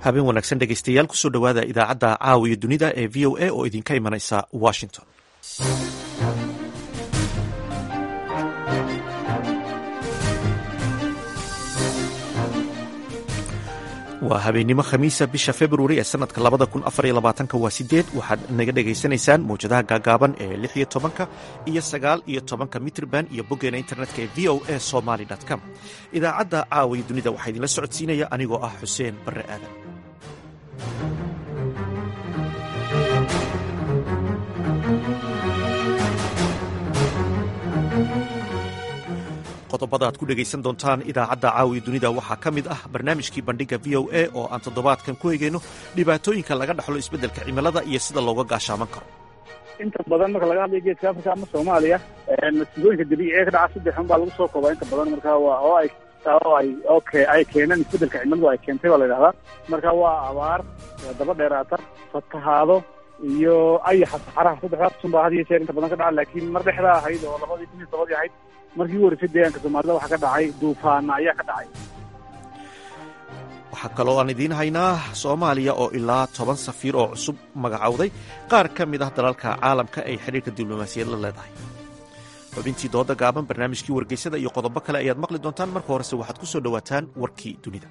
habeen wanaagsan dhegeystayaal kusoo dhowaada idaacadda caawiya dunida ee v o a oo idinka imanaysa washington waa habeennimo khamiisa bisha februari ee sanadka labada kun afar iyo labaatanka waa sideed waxaad naga dhagaysanaysaan mawjadaha gaagaaban ee lix iyo tobanka iyo sagaal iyo tobanka mitrban iyo boggeena internetka ee v o a somaly com idaacadda caawiya dunida waxaa idinla socodsiinaya anigoo ah xuseen barre aadan qodobada aad ku dhegaysan doontaan idaacadda caawiya dunida waxaa ka mid ah barnaamijkii bandhigga v o a oo aan toddobaadkan ku egeyno dhibaatooyinka laga dhaxlo isbeddelka cimilada iyo sida looga gaashaaman karo inta badan marka laga hadlayo geeska africa ama soomaaliya masiibooyinka dabiiciga ka dhaca saddex un baa lagu soo koobaa inta badan marka waa oo ay oo ay oke ay keeneen isbeddelka cimiladu ay keentay baa la yidhahdaa marka waa abaar daba dheeraata fatahaado iyo ayaxa saxaraha saddexdaas un baa had iyo jeer inta badan ka dhaca laakiin mar dhexdaa ahayd oo labadii kun iyo tobadii ahayd markii u horeysay deegaanka soomaalida waxaa ka dhacay duufaana ayaa ka dhacay waxaa kaloo aan idiin haynaa soomaaliya oo ilaa toban safiir oo cusub magacowday qaar ka mid ah dalalka caalamka ay xidhiirka diblomaasiyad la leedahay xubintii dooda gaaban barnaamijkii wargeysada iyo qodobo kale ayaad maqli doontaan marka horese waxaad ku soo dhowaataan warkii dunida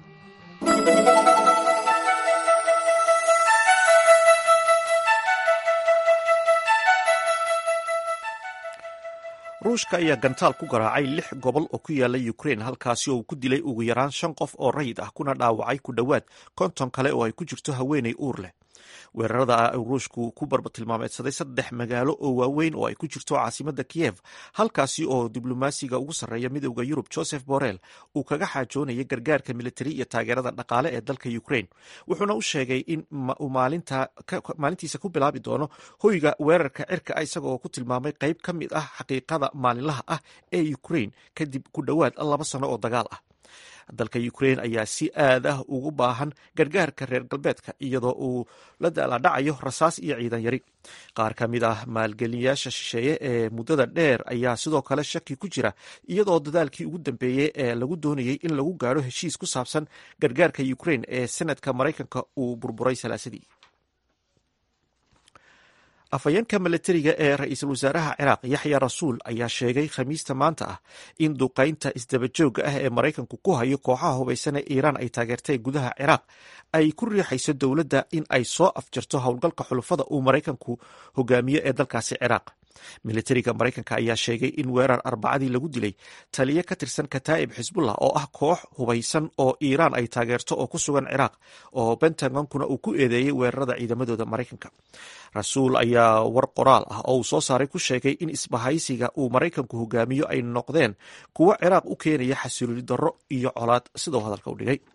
ruushka ayaa gantaal ku garaacay lix gobol oo ku yaala ukrain halkaasi oo uu ku dilay ugu yaraan shan qof oo rayid ah kuna dhaawacay ku dhowaad konton kale oo ay ku jirto haweeney uur leh weerarada ruushku ku barbatilmaameedsaday saddex magaalo oo waaweyn oo ay ku jirto caasimada kiyev halkaasi oo diblomaasiga ugu sarreeya midowda yurub joseph borrell uu kaga xaajoonayay gargaarka militari iyo taageerada dhaqaale ee dalka ukrain wuxuuna u sheegay in uu maalintiisa ku bilaabi doono hoyga weerarka cirka isagaoo ku tilmaamay qayb ka mid ah xaqiiqada maalinlaha ah ee ukrain kadib ku dhowaad laba sano oo dagaal ah dalka ukrain ayaa si aad ah ugu baahan gargaarka reer galbeedka iyadoo uu la daaladhacayo rasaas iyo ciidan yari qaar ka mid ah maalgeliyayaasha shisheeye ee muddada dheer ayaa sidoo kale shaki ku jira iyadoo dadaalkii ugu dambeeyey ee lagu doonayey in lagu gaadho heshiis ku saabsan gargaarka ukrain ee senadka maraykanka uu burburay salaasadii afhayeenka milatariga ee ra-iisul wasaaraha ciraaq yaxya rasuul ayaa sheegay khamiista maanta ah in duqaynta isdabajooga ah ee maraykanku ku hayo kooxaha hubaysan ee iiraan ay taageertay gudaha ciraaq ay ku riixayso dowladda in ay soo afjarto howlgalka xulufada uu maraykanku hogaamiyo ee dalkaasi ciraaq militariga maraykanka ayaa sheegay in weerar arbacadii lagu dilay taliye ka tirsan kataa'ib xisbullah oo ah koox hubaysan oo iiraan ay taageerto oo ku sugan ciraaq oo bentagonkuna uu ku eedeeyey weerarada ciidamadooda maraykanka rasuul ayaa war qoraal ah oo uu soo saaray ku sheegay in isbahaysiga uu maraykanku hogaamiyo ay noqdeen kuwo ciraaq u keenaya xasilooni darro iyo colaad sidoo hadalka u dhigay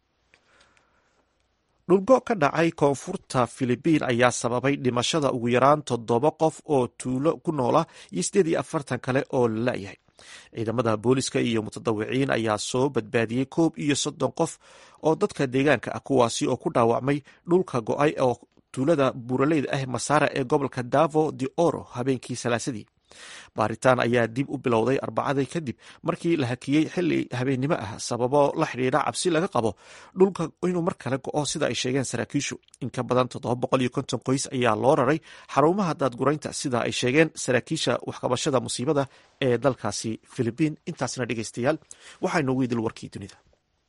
dhulgo ka dhacay koonfurta filibiin ayaa sababay dhimashada ugu yaraan toddoba qof oo tuulo ku noola iyo sideed iyo afartan kale oo la la'yahay ciidamada booliska iyo mutadawiciin ayaa soo badbaadiyey koob iyo soddon qof oo dadka deegaanka ah kuwaasi oo ku dhaawacmay dhulka go-ay oo tuulada buuraleyda ah masaara ee gobolka davo de oro habeenkii salaasadii baaritaan ayaa dib u bilowday arbacadii kadib markii la hakiyey xili habeennimo ah sababo la xidhiidha cabsi laga qabo dhulka inuu mar kale go-o sida ay sheegeen saraakiishu in ka badan toddoba boqol iyo konton qoys ayaa loo raray xarumaha daadguraynta sida ay sheegeen saraakiisha waxqabashada musiibada ee dalkaasi filibiin intaasna dhegeystayaal waxaa inoogu idil warkii dunida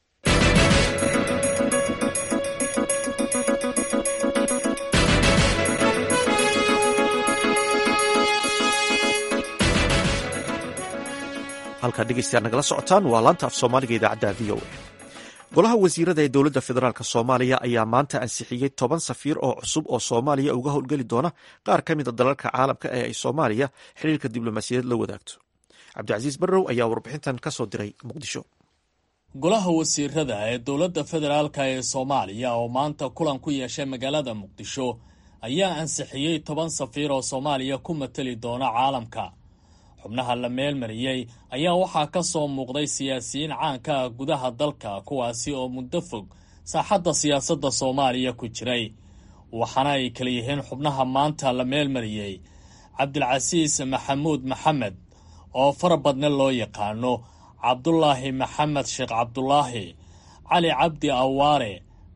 halkaad dhegeystayaal nagala socotaan waa laanta af soomaaliga idaacadda v o a golaha wasiirada ee dowladda federaalk soomaaliya ayaa maanta ansixiyey toban safiir oo cusub oo soomaaliya uga howlgeli doona qaar ka mida dalalka caalamka ee ay soomaaliya xiriirka diblomaasiyadeed la wadaagto cabdicasiis barrow ayaa warbixintan ka soo diray muqdisho golaha wasiirada ee dowladda federaalk ee soomaaliya oo maanta kulan ku yeeshay magaalada muqdisho ayaa ansixiyey toban safiir oo soomaaliya ku matali doona caalamka xubnaha la meelmariyey ayaa waxaa ka soo muuqday siyaasiyiin caanka ah gudaha dalka kuwaasi oo muddo fog saaxadda siyaasadda soomaaliya ku jiray waxaana ay kala yihiin xubnaha maanta la meelmariyey cabdilcasiis maxamuud maxamed oo fara badne loo yaqaano cabdulaahi maxamed sheekh cabdulaahi cali cabdi awaare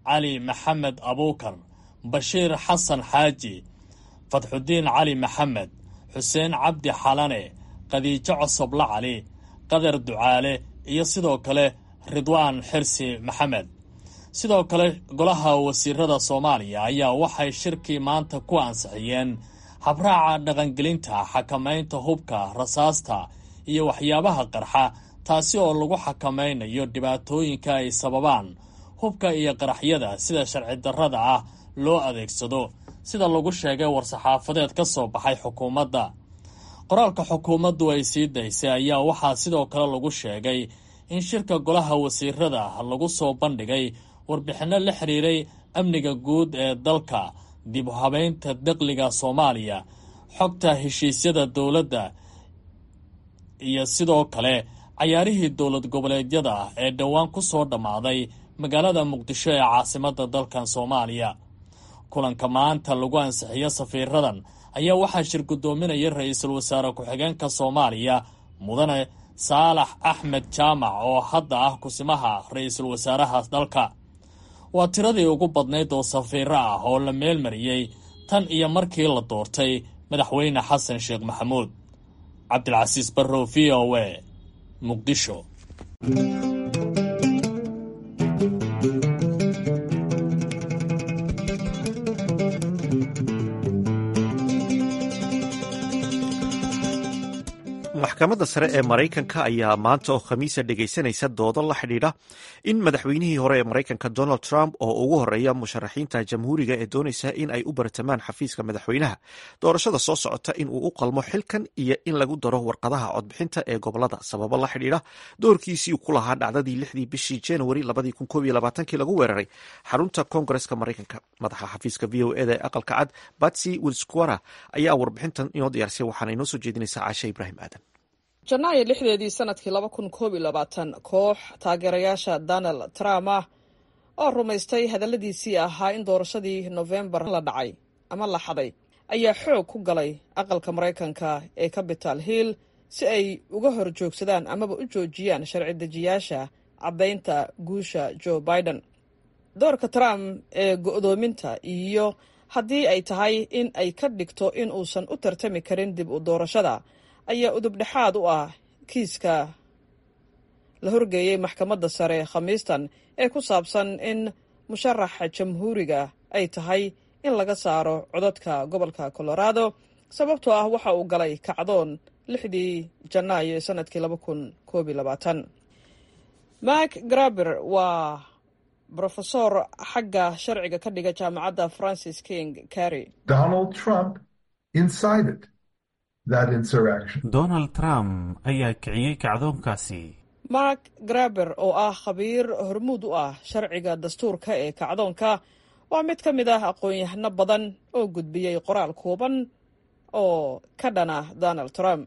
cali maxamed abuukar bashiir xasan xaaji fatxudiin cali maxamed xuseen cabdi xalane khadiijo cosoble cali qadar ducaale iyo sidoo kale ridwaan xirsi maxamed sidoo kale golaha wasiirada soomaaliya ayaa waxay shirkii maanta ku ansixiyeen habraaca dhaqangelinta xakamaynta hubka rasaasta iyo waxyaabaha qarxa taasi oo lagu xakamaynayo dhibaatooyinka ay sababaan hubka iyo qaraxyada sida sharci darrada ah loo adeegsado sida lagu sheegay war-saxaafadeed ka soo baxay xukuumadda qoraalka xukuumaddu ay sii daysay ayaa waxaa sidoo kale lagu sheegay in shirka golaha wasiirada lagu soo bandhigay warbixinno la xiriiray amniga guud ee dalka dib u habeynta daqliga soomaaliya xogta heshiisyada dowladda iyo sidoo kale cayaarihii dowlad goboleedyada ee dhowaan ku soo dhammaaday magaalada muqdisho ee caasimadda dalkan soomaaliya kulanka maanta lagu ansixiyo safiiradan ayaa waxaa shir guddoominaya ra-iisul wasaare ku-xigeenka soomaaliya mudane saalax axmed jaamac oo hadda ah kusimaha ra-iisul wasaaraha dalka waa tiradii ugu badnayd oo safiiro ah oo la meelmariyey tan iyo markii la doortay madaxweyne xasan sheekh maxamuud cabdilcasiis barrow v o a muqdisho maxkamadda sare ee maraykanka ayaa maanta oo khamiisa dhegaysanaysa doodo la xidhiidha in madaxweynihii hore ee maraykanka donald trump oo ugu horeeya musharaxiinta jamhuuriga ee doonaysa in ay u bartamaan xafiiska madaxweynaha doorashada soo socota in uu u qalmo xilkan iyo in lagu daro warqadaha codbixinta ee gobolada sababo la xidhiidha doorkiisii ku lahaa dhacdadii lixdii bishii januari lagu weeraray xarunta koongareska maraykanka madaxa xafiiska v o eda ee aqalka cad batsy wilsquara ayaa warbixintan inoo diyaarsay waxaana inoo soo jeedinaysaa caashe ibraahim aadan janaayo lixdeedii sanadkii laba kun koob iyo labaatan koox taageerayaasha donald trump ah oo rumaystay hadalladiisii ahaa in doorashadii nofembar la dhacay ama la xaday ayaa xoog ku galay aqalka maraykanka ee capital hill si ay uga hor joogsadaan amaba u joojiyaan sharci dejiyaasha caddaynta guusha joe biden doorka trump ee go'doominta iyo haddii ay tahay in ay ka dhigto in uusan u tartami karin dib u doorashada ayaa udubdhexaad u ah kiiska la horgeeyey maxkamadda sare khamiistan ee ku saabsan in musharaxa jamhuuriga ay tahay in laga saaro codadka gobolka colorado sababtoo ah waxa uu galay kacdoon lixdii janaayo ee sanadkii laba kun koob iyo labaatan mak graber waa brofesor xagga sharciga ka dhiga jaamacadda francis king carry donald trump incited donald trump ayaa kiciyey kacdoonkaasi mark graber oo ah khabiir hormuud u ah sharciga dastuurka ee kacdoonka waa mid ka mid ah aqoon-yahano badan oo gudbiyey qoraal kooban oo ka dhana donald trump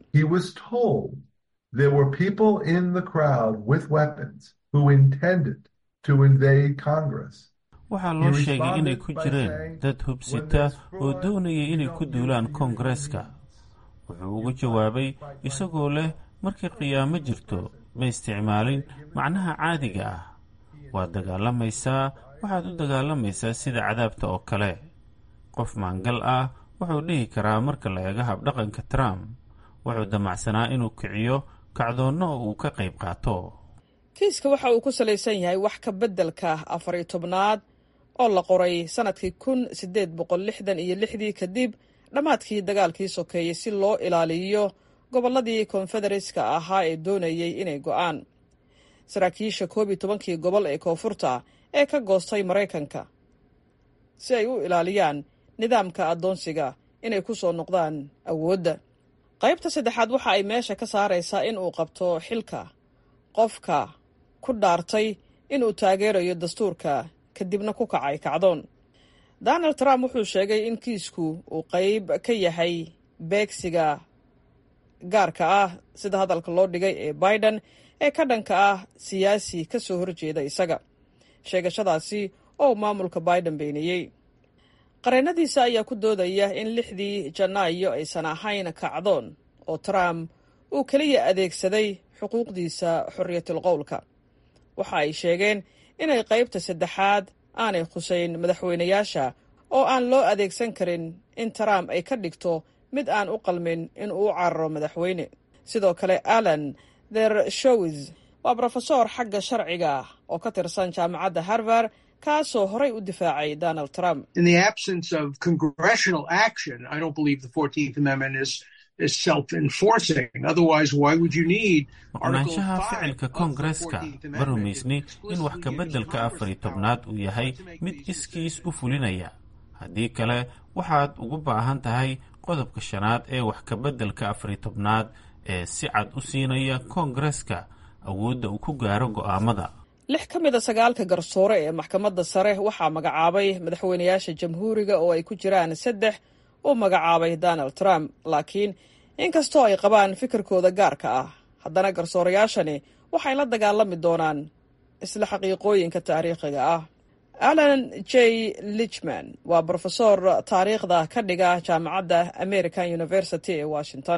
waxaa loo sheegay inay ku jireen dad hubsita oo doonayay inay ku duulaan koongareeska wuxuu ugu jawaabay isagoo leh markay qiyaamo jirto ma isticmaalin macnaha caadiga ah waad dagaalamaysaa waxaad u dagaalamaysaa sida cadaabta oo kale qof maangal ah wuxuu dhihi karaa marka la eego habdhaqanka trump wuxuu damacsanaa inuu kiciyo kacdoonno oo uu ka qayb qaato kiiska waxa uu ku salaysan yahay wax ka beddelka afar iyo tobnaad oo la qoray sannadkii kun siddeed boqol lixdan iyo lixdii kadib dhammaadkii dagaalkii sokeeyey si loo ilaaliyo gobolladii konfedereeska ahaa ee doonayey inay go'aan saraakiisha koob iyo tobankii gobol ee koonfurta ee ka goostay maraykanka si ay u ilaaliyaan nidaamka addoonsiga inay ku soo noqdaan awoodda qaybta saddexaad waxa ay meesha ka saaraysaa in uu qabto xilka qofka ku dhaartay inuu taageerayo dastuurka kadibna ku kacay kacdoon donald trump wuxuu sheegay in kiisku uu qayb ka yahay beegsiga gaarka ah sida hadalka loo dhigay ee biden ee ka dhanka ah siyaasi ka soo horjeeda isaga sheegashadaasi oo maamulka biden beeniyey qareennadiisa ayaa ku doodaya in lixdii janaayo aysan ahayn kacdoon oo trump uu keliya adeegsaday xuquuqdiisa xorriyatul qowlka waxa ay sheegeen inay qaybta saddexaad aanay khusayn madaxweynayaasha oo aan loo adeegsan karin in trump ay ka dhigto mid aan u qalmin in uu cararo madaxweyne sidoo kale alan ther showis waa brofesor xagga sharciga oo ka tirsan jaamacadda harvard kaasoo horay u difaacay donald trump maqnaanshaha ficilka koongareska ma rumaysni in wax kabeddelka afari tobnaad uu yahay mid iskiis u fulinaya haddii kale waxaad ugu baahan tahay qodobka shanaad ee wax kabeddelka afari tobnaad ee si cad u siinaya koongareska awoodda uu ku gaaro go'aamada lix ka mid a sagaalka garsoore ee maxkamadda sare waxaa magacaabay madaxweynayaasha jamhuuriga oo ay ku jiraan saddex uu magacaabay donald trump laakiin inkastoo ay qabaan fikirkooda gaarka ah haddana garsoorayaashani waxay la dagaalami doonaan isla xaqiiqooyinka taariikhiga ah alan j lichman waa brofesor taariikhda ka dhiga jaamacadda american university ee washington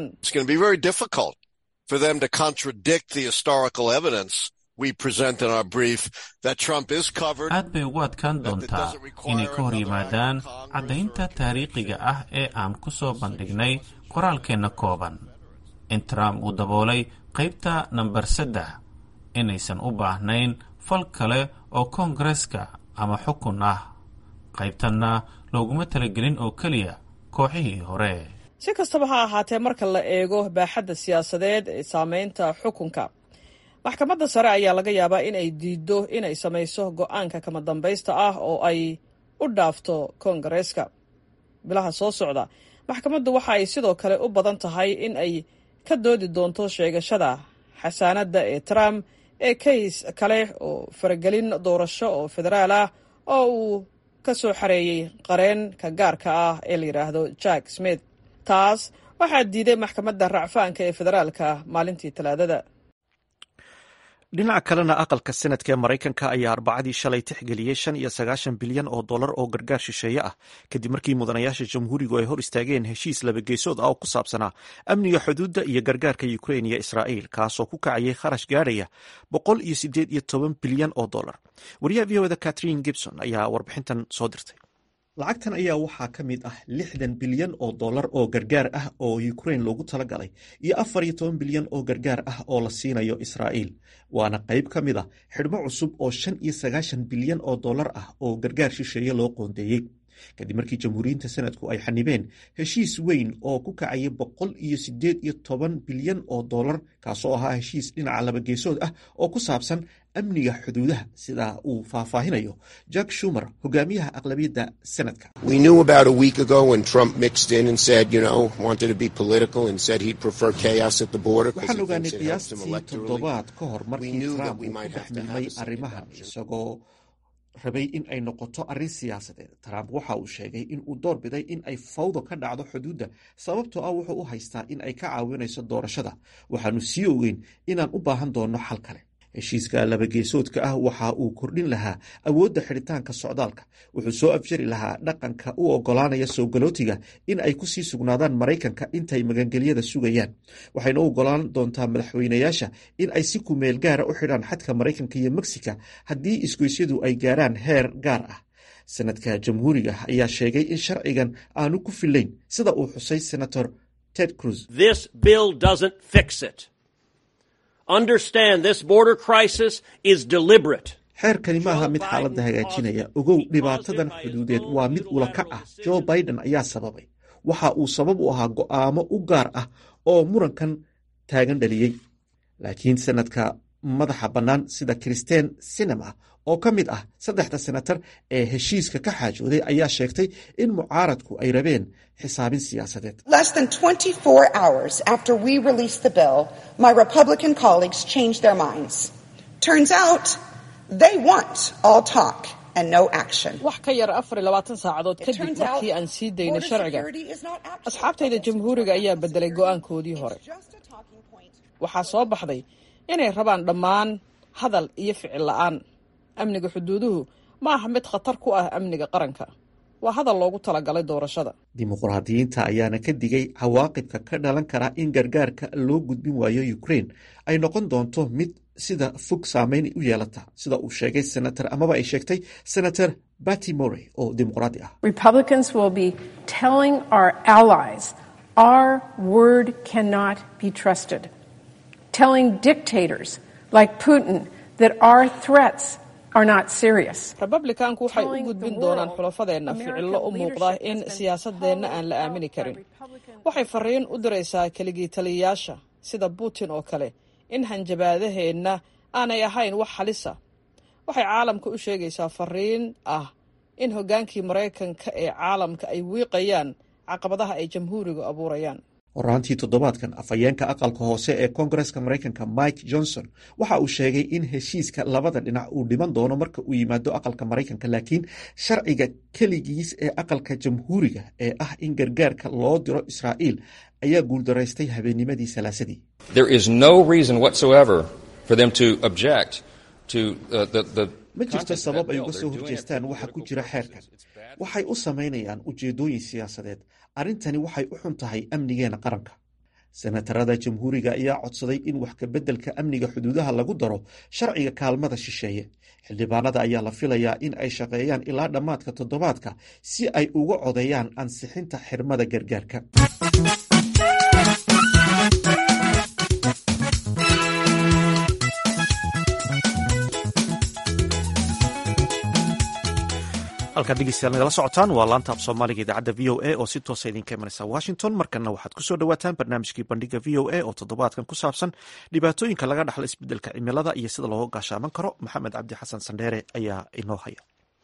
aad bay ugu adkaan doontaa inay ka hor yimaadaan caddaynta taariikhiga ah ee aan ku soo bandhignay qoraalkeenna kooban in trump uu daboolay qaybta namber saddex inaysan u baahnayn fal kale oo koongareska ama xukun ah qaybtanna looguma talagelin oo keliya kooxihii hore si kastaba ha ahaatee marka la eego baaxadda siyaasadeed ee saameynta xukunka maxkamadda sare ayaa laga yaabaa in ay diiddo inay samayso go-aanka kama dambaysta ah oo ay u dhaafto koongareeska bilaha soo socda maxkamaddu waxa ay sidoo kale u badan tahay in ay ka doodi doonto sheegashada xasaanadda ee trump ee kays kale oo faragelin doorasho oo federaal ah oo uu ka soo xareeyey qareenka gaarka ah ee la yidhaahdo jack smith taas waxaa diiday maxkamadda racfaanka ee federaalka maalintii talaadada dhinaca kalena aqalka senadka ee maraykanka ayaa arbacadii shalay tixgeliyey shan iyo sagaashan bilyan oo dollar oo gargaar shisheeye ah kadib markii mudanayaasha jamhuurigu ay hor istaageen heshiis labageesood ah oo ku saabsanaa amniga xuduudda iyo gargaarka ukrein iyo israa'iil kaasoo ku kacayay kharash gaadhaya boqol iyo sideed iyo toban bilyan oo dollar wariyaha v o da catherine gibson ayaa warbixintan soo dirtay lacagtan ayaa waxaa ka mid ah lixdan bilyan oo dollar oo gargaar ah oo ukrein loogu talagalay iyo afar iyo toban bilyan oo gargaar ah oo la siinayo israa'iil waana qayb ka mid a xidhmo cusub oo shan iyo sagaashan bilyan oo dollar ah oo gargaar shisheeye loo qoondeeyey kadib markii jamhuuriyiinta sanadku ay xanibeen heshiis weyn oo ku kacaya boqol iyo sideed iyo toban bilyan oo dollar kaasoo ahaa heshiis dhinaca labageesood ah oo ku saabsan amniga xuduudaha sida uu faahfaahinayo jack shumer hogaamiyaha aqlabiyadda sanadka waxaan ogaanay qiyaastii toddobaad ka hor markii trump uu ku dhex milmay arrimahan isagoo rabay in ay noqoto arrin siyaasadeed trump waxa uu sheegay in uu door biday in ay fawdo ka dhacdo xuduudda sababtoo ah wuxuu u haystaa in ay ka caawinayso doorashada waxaanu sii ogeyn inaan u baahan doonno xal kale heshiiska labageesoodka ah waxa uu kordhin lahaa awoodda xidhitaanka socdaalka wuxuu soo afjari lahaa dhaqanka u ogolaanaya soo galootiga in ay kusii sugnaadaan maraykanka intay magangelyada sugayaan waxayna u ogolaan doontaa madaxweynayaasha in ay si kumeel gaara u xidhaan xadka maraykanka iyo mexica haddii isgoysyadu ay gaaraan heer gaar ah sanadka jamhuuriga ayaa sheegay in sharcigan aanu ku filayn sida uu xusay senator ted cruz xeerkani maaha mid xaaladda hagaajinaya ogow dhibaatadan xuduudeed waa mid ulakac ah joe biden ayaa sababay waxa uu sabab u ahaa go'aamo u gaar ah oo murankan taagan dhaliyey laakiin sanadka madaxa bannaan sida christen sinema oo ka mid ah saddexda senatar ee heshiiska ka xaajooday ayaa sheegtay in mucaaradku ay rabeen xisaabin siyaasadeed wax ka yar afar iyo labaatan saacadood kadib markii aan sii daynay sharciga asxaabtayda jamhuuriga ayaa bedelay go'aankoodii hore waxaa soo baxday inay rabaan dhammaan hadal iyo ficil la'aan amniga xuduuduhu ma aha mid khatar ku ah amniga qaranka waa hadal loogu talagalay doorashada dimuqraadiyiinta ayaana ka digay cawaaqibka ka dhalan kara in gargaarka loo gudbin waayo ukraine ay noqon doonto mid sida fog saameyn u yeelata sida uu sheegay senator amaba ay sheegtay senator batty morey oo dimuqraadi ah Republicans will be telling our allies our word cannot be trusted, telling dictators like Putin that our threats are not serious. republikaanku waxay u gudbin doonaan xulafadeenna ficillo u muuqda in siyaasadeenna aan la aamini karin waxay fariin u diraysaa keligii taliyayaasha sida putin oo kale in hanjabaadaheenna aanay ahayn wax halisa waxay caalamka u sheegaysaa fariin ah in hoggaankii maraykanka ee caalamka ay wiiqayaan caqabadaha ay jamhuurigu abuurayaan horaantii toddobaadkan afhayeenka aqalka hoose ee koongareska maraykanka mike johnson waxa uu sheegay in heshiiska labada dhinac uu dhiman doono marka uu yimaado aqalka maraykanka laakiin sharciga keligiis ee aqalka jamhuuriga ee ah in gargaarka loo diro israa'iil ayaa guuldaraystay habeennimadii salaasadii There is no reason whatsoever for them to object to uh, the, the ma jirto content of sabab that ay bill. uga They're soo doing it horjeestaan for waxa ku political jira purposes. xeerkan It's bad. waxay u samaynayaan ujeedooyin siyaasadeed arrintani waxay u xun tahay amnigeena qaranka senatarada jamhuuriga ayaa codsaday in wax kabeddelka amniga xuduudaha lagu daro sharciga kaalmada shisheeye xildhibaanada ayaa la filayaa in ay shaqeeyaan ilaa dhammaadka toddobaadka si ay uga codeeyaan ansixinta xirmada gargaarka halkaad dhegeystayaal nagala socotaan waa laanta af soomaaliga idaacadda v o a oo si toosa idinka imanaysa washington markana waxaad kusoo dhawaataan barnaamijkii bandhiga v o a oo toddobaadkan ku saabsan dhibaatooyinka laga dhaxlo isbeddelka cimilada iyo sida looga gaashaaman karo maxamed cabdi xasan sandheere ayaa inoo haya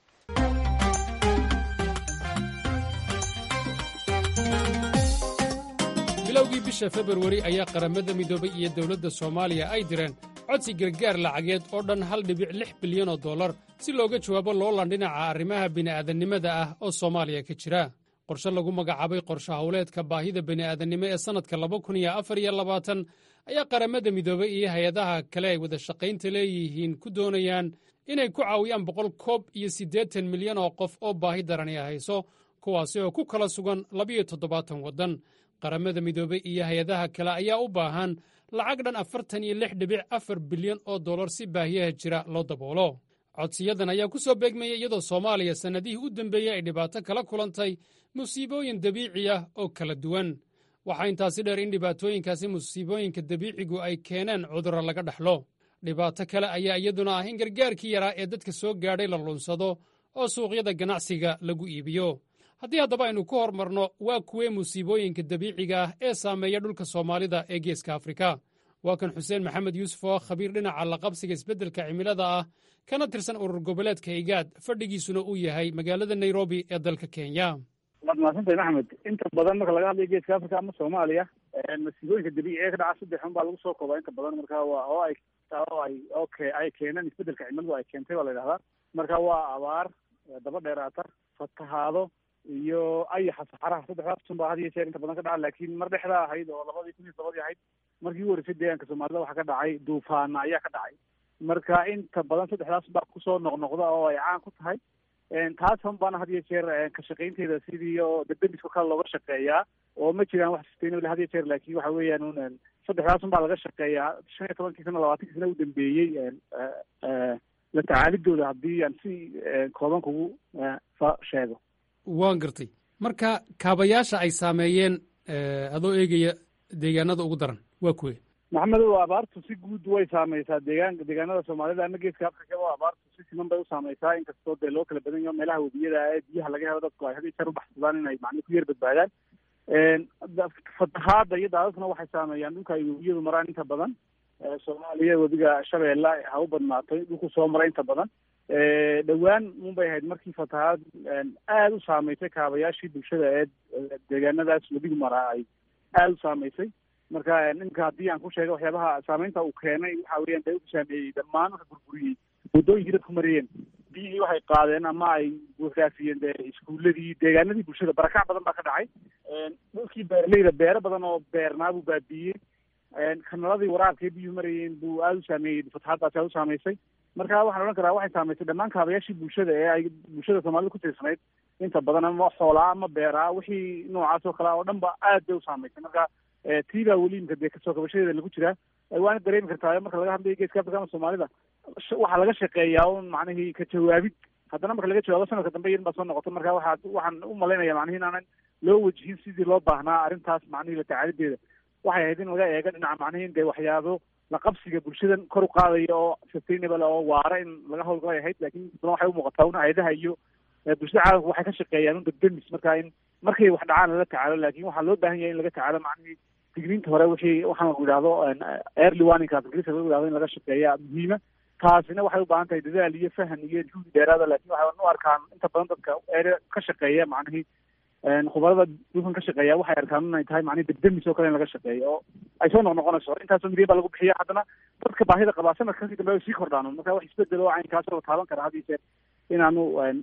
bilowgii bisha februari ayaa qaramada midoobay iyo dowladda soomaaliya ay direen codsi gargaar lacageed oo dhan hal dhibic lix bilyan oo dollar si looga jawaabo loolan dhinaca arrimaha bini'aadannimada ah oo soomaaliya ka jira qorshe lagu magacaabay qorshe howleedka baahida bini'aadannimo ee sannadka laba kun iyo afar iyo labaatan ayaa qaramada midoobay iyo hay-adaha kale ay wada shaqaynta leeyihiin ku doonayaan inay ku caawiyaan boqol koob iyo siddeetan milyan oo qof oo baahi darani hayso kuwaasi oo ku kala sugan labiyo toddobaatan waddan qaramada midoobey iyo hay-adaha kale ayaa u baahan lacag dhan afartan iyo lix dhibic afar bilyan oo dollar si baahiyaha jira loo daboolo codsiyadan ayaa ku soo beegmaya iyadoo soomaaliya sannadihii u dembeeyey ay dhibaato kala kulantay musiibooyin dabiici ah oo kala duwan waxaa intaasi dheer in dhibaatooyinkaasi musiibooyinka dabiicigu ay keeneen cudurro laga dhaxlo dhibaato kale ayaa iyaduna ah in gargaarkii yaraa ee dadka soo gaadhay la lunsado oo suuqyada ganacsiga lagu iibiyo haddii haddaba aynu ku hormarno waa kuwee musiibooyinka dabiiciga ah ee saameeya dhulka soomaalida ee geeska afrika waa kan xuseen maxamed yuusuf oo khabiir dhinaca laqabsiga isbeddelka cimilada ah kana tirsan urur goboleedka igaad fadhigiisuna uu yahay magaalada nairobi ee dalka kenya waad mahadsantahay maxamed inta badan marka laga hadlayo geeska africa ama soomaaliya masiibooyinka dabiiciga ee ka dhaca saddex un baa lagu soo koobaa inta badan marka waa oo ay oo ay okay ay keeneen isbeddelka cimiladu ay keentay baa la yidhahdaa marka waa abaar daba dheeraata fatahaado iyo ayaxa saxaraha saddexdaas un baa had iyo jeer inta badan ka dhaca laakiin mar dhexdaa ahayd oo labadii kun iyo todobadii ahayd markii u horeysay deegaanka soomaalida waxaa ka dhacay duufaana ayaa ka dhacay marka inta badan saddexdaas baa kusoo noqnoqda oo ay caan ku tahay taas un baana had iyo jeer ka shaqaynteeda sidii oo debdemiska kale looga shaqeeyaa oo ma jiraan wax sustainable had iyo jeer laakiin waxa weeyaan un saddexdaas un baa laga shaqeeyaa shan iyo tobankii sana labaatankii sana u dambeeyey la tacaalidooda haddii aan si kooban kugu sheego waan gartay marka kaabayaasha ay saameeyeen adoo eegaya deegaanada ugu daran waa kuwe maxamedow abaartu si guud way saameysaa deegaan deegaanada soomaalida ama geeska africa o abaartu si siman bay u saameysaa inkastoo dee loo kala badan yaho meelaha webiyada ee biyaha laga helo dadku ay had iyo jeer ubaxsadaan inay macni ku yar badbaadaan fatahaada iyo daadadkuna waxay saameeyaan dhulka ay webiyadu maraan inta badan soomaaliya webiga shabeelle ha u badnaatay dhulku soo maray inta badan dhowaan un bay ahayd markii fatahaad aada u saameysay kaabayaashii bulshada ee deegaanadaas webigu maraa ay aada u saameysay marka ninka haddii aan ku sheega waxyaabaha saameynta uu keenay waxa weeyaan dee u saameeyey dhammaan waxa burburiyey waddooyinkii dadku mariyeen biyihii waxay qaadeen ama ay raafiyeen dee iskuuladii deegaanadii bulshada barakac badan baa ka dhacay dhulkii beeraleyda beero badan oo beernaa buu baabiiyey kanaladii waraabka ee biyuhu marayeen buu aada u saameeyey fatahaadaasi aada u saameysay marka waxaan odhan karaa waxay saameysay dhammaan kaabayaashii bulshada ee ay bulshada soomaalida ku tiirsanayd inta badan ama xoolaa ama beeraa wixii noocaas oo kale oo dhan ba aad bay u saameysay marka tii baa weli imka dee kasoo kabashadeeda lagu jiraa waana dareemi kartaa marka laga hadlayo geeska afrika ama soomaalida waxaa laga shaqeeyaa un macnihii ka jawaabid haddana marka laga jawaabo sanadka dambe iyan baa soo noqota marka waxaa waxaan u malaynaya macnihi inaanan loo wajihin sidii loo baahnaa arrintaas macnihii la tacaalideeda waxay ahayd in laga eego dhinaca macnihi in dee waxyaabo la qabsiga bulshadan kor u qaadaya oo sustainable oo waara in laga hawlgalay ahayd lakin badan waxay umuuqataa un hay-adaha iyo bulshada caalamka waxay ka shaqeeyaan un degdemis marka in markay wax dhacaan lala tacaalo lakin waxaa loo baahan yahay in laga tacaalo macnihii digniinta hore wixii waxaan lagu yidhahdo early warningkaas ingiriiska lagu yidhahdo in laga shaqeeya muhiima taasina waxay u baahan tahay dadaal iyo fahan iyo juhdi dheeraada lakin waxay u arkaan inta badan dadka ere ka shaqeeya macnihii khubarada dhulkan ka shaqeeya waxay arkaan inay tahay macnihi degdemis oo kale in laga shaqeeyo oo ay soo noqnoqonayso intaasoo milyan baa lagu bixiya haddana dadka baahida qabaa sanadka kasii dambe ay sii kordhaan marka wax isbedel oo caynkaasoo la taaban kara hadii jeer inaanu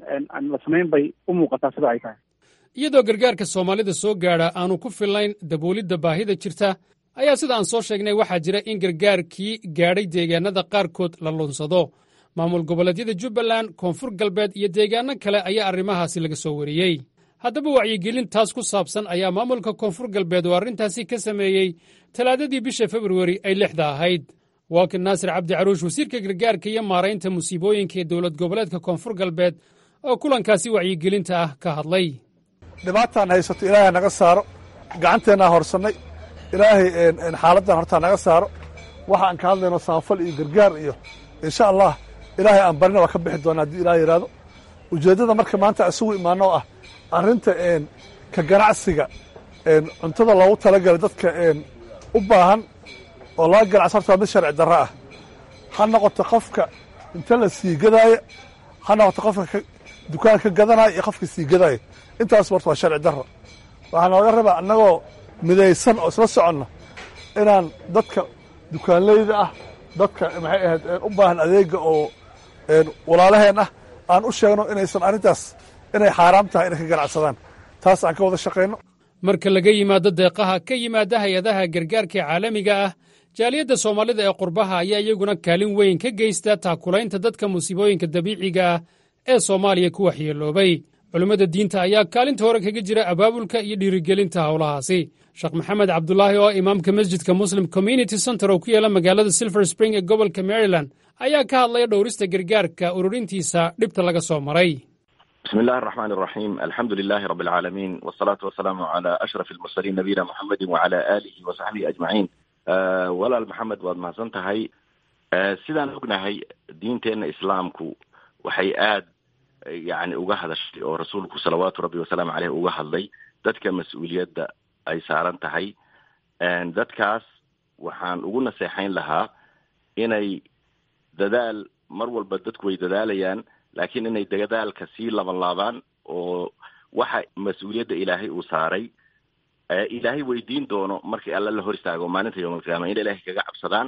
la samayn bay u muuqataa sida ay tahay iyadoo gargaarka soomaalida soo gaadha aanu ku fillayn daboolidda baahida jirta ayaa sida aan soo sheegnay waxaa jira in gargaarkii gaadhay deegaanada qaarkood la lunsado maamul goboleedyada jubbaland koonfur galbeed iyo deegaano kale ayaa arrimahaasi laga soo wariyey haddaba wacyigelin taas ku saabsan ayaa maamulka koonfur galbeed oo arrintaasi ka sameeyey talaadadii bisha februari ay lixda ahayd waakin naasir cabdi caruush wasiirka gargaarka iyo maaraynta musiibooyinka ee dowlad goboleedka koonfur galbeed oo kulankaasi wacyigelinta ah ka hadlay dhibaataan haysato ilaahay naga saaro gacanteennaa horsannay ilaahay xaaladdan hortaa naga saaro waxa aan ka hadlayno samafal iyo gargaar iyo insha allah ilaahay aan barina waa ka bixi doona haddii ilaah yidhaahdo ujeeddada marka maanta isugu imaano oo ah arrinta ka ganacsiga cuntada loogu talagalay dadka u baahan oo laga ganacso horta waa mid sharci darro ah ha noqoto qofka inta la sii gadaaya ha noqoto qofka dukaanka ka gadanaya iyo qofka sii gadaaya intaas horta waa sharci darro waxaa nooga rabaa annagoo midaysan oo isla soconna inaan dadka dukaanleyda ah dadka maxay ahayd u baahan adeega oo walaalaheen ah aan u sheegno inaysan arrintaas inay xaaraam tahay inay ka ganacsadaan taas aan ka wada shaqayno marka laga yimaado deeqaha ka yimaada hay-adaha gargaarka caalamiga ah jaaliyadda soomaalida ee qurbaha ayaa iyaguna kaalin weyn ka geysta taakulaynta dadka musiibooyinka dabiiciga ah ee soomaaliya ku waxyeeloobay culimmada diinta ayaa kaalinta hore kaga jira abaabulka iyo dhiirigelinta howlahaasi sheekh maxamed cabdulaahi oo imaamka masjidka muslim community center oo ku yaala magaalada silver spring ee gobolka maryland ayaa ka hadlaya dhowrista gargaarka ururintiisa dhibta laga soo maray bismi illahi araxmaan araxiim alxamdu lilahi rabi alcaalamiin wasalaatu wasalaamu cala ashraf almursaliin nabiyina muxamedi wacala aalihi wa saxbihi ajmaciin walaal maxamed waad mahadsan tahay sidaan ognahay diinteenna islaamku waxay aad yani uga hadashay oo rasuulku salawaatu rabbi wasalaamu caleyh uga hadlay dadka mas-uuliyadda ay saaran tahay dadkaas waxaan ugu naseexayn lahaa inay dadaal mar walba dadku way dadaalayaan laakiin inay dadaalka sii laban laabaan oo waxa mas-uuliyadda ilaahay uu saaray ilaahay weydiin doono markii alla la hor istaago maalinta yowm alqiyaama in ilaahay kaga cabsadaan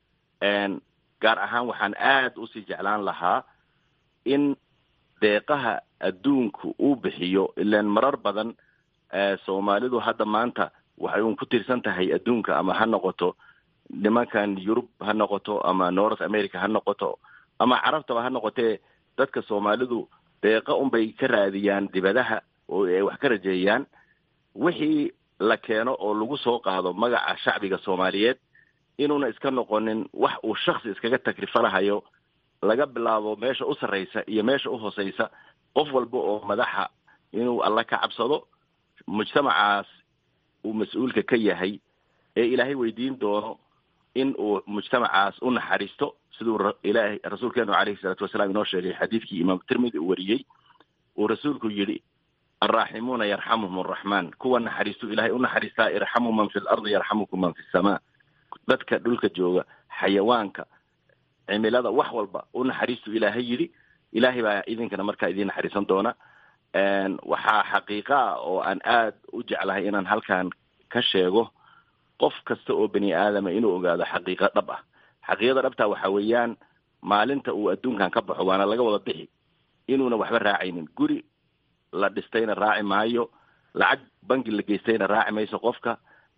gaar ahaan waxaan aad usii jeclaan lahaa in deeqaha adduunku uu bixiyo ilaan marar badan soomaalidu hadda maanta waxay un ku tiirsan tahay adduunka ama ha noqoto nimankan yurub ha noqoto ama north america ha noqoto ama carabtaba ha noqotee dadka soomaalidu deeqa unbay ka raadiyaan dibadaha oo ay wax ka rajeeyaan wixii la keeno oo lagu soo qaado magaca shacbiga soomaaliyeed inuuna iska noqonin wax uu shaksi iskaga takrifalahayo laga bilaabo meesha u sarraysa iyo meesha u hooseysa qof walba oo madaxa inuu alla ka cabsado mujtamacaas uu mas-uulka ka yahay ee ilaahay weydiin doono in uu mujtamacaas u naxariisto siduu ilaahay rasuulkeenu caleyhi salaatu wasalaam inoo sheegay xadiidkii imaam tirmidi uu wariyey uu rasuulku yidhi alraaximuuna yarxamuhum araxmaan kuwa naxariistu ilaahay u naxariistaa irxamu man fi lardi yarxamukum man fi samaa dadka dhulka jooga xayawaanka cimilada wax walba u naxariistu ilaahay yidhi ilaahay baa idinkana markaa idiin naxariisan doona waxaa xaqiiqa ah oo aan aad u jeclahay inaan halkan ka sheego qof kasta oo bani aadama inuu ogaado xaqiiqa dhab ah xaqiiqada dhabtaa waxa weeyaan maalinta uu adduunkan ka baxo waana laga wada bixi inuuna waxba raacaynin guri la dhistayna raaci maayo lacag bangi la geystayna raaci mayso qofka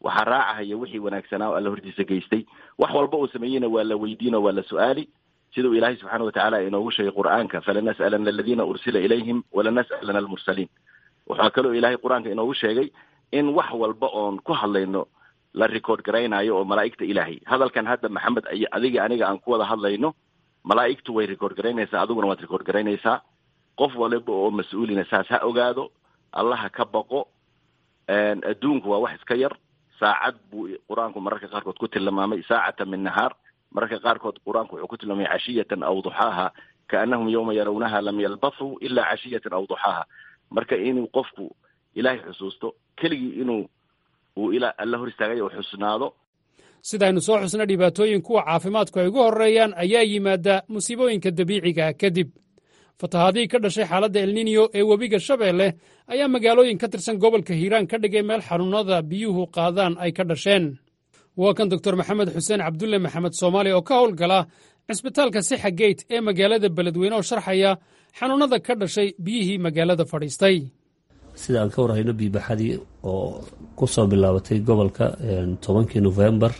waxaa raacahaya wixii wanaagsanaa oo alla hortiisa geystay wax walba uu sameeyeyna waa la weydiin oo waa la su-aali siduu ilaahay subxaana watacaala inoogu sheegay qur-aanka falanas'alana aladiina ursila ilayhim walanas'alana almursaliin waxaa kaloo ilaahay qur-aanka inoogu sheegay in wax walba oon ku hadlayno la record garaynayo oo malaa'igta ilaahay hadalkan hadda maxamed ay adiga aniga aan ku wada hadlayno malaa'igtu way record garaynaysaa adiguna waad record garaynaysaa qof waliba oo mas-uulina saas ha ogaado allaha ka baqo adduunku waa wax iska yar saacad buu qur-aanku mararka qaarkood ku tilmaamay saacatan min nahaar mararka qaarkood qur-aanku wuxuu ku tilmaamay cashiyatan aw duxaaha kaanahum yawma yarawnaha lam yalbathuu ilaa cashiyatan aw duxaaha marka inuu qofku ilaahay xusuusto keligii inuu uu ilaa alla hor istaagay oo xusnaado sidaynu soo xusna dhibaatooyin kuwa caafimaadku ay ugu horreeyaan ayaa yimaada musiibooyinka dabiicigaah kadib fatahaadihii ka dhashay xaaladda elniniyo ee webiga shabeelle ayaa magaalooyin ka tirsan gobolka hiiraan ka dhigay meel xanuunnada biyuhu qaadaan ay ka dhasheen waa kan doktor maxamed xuseen cabdulle maxamed soomaali oo ka howlgala cisbitaalka sixa geyt ee magaalada beledweyne oo sharxaya xanuunnada ka dhashay biyihii magaalada fadhiistay sida aan ka warhayno biibaxadii oo ku soo bilaabatay gobolka tobankii nofembar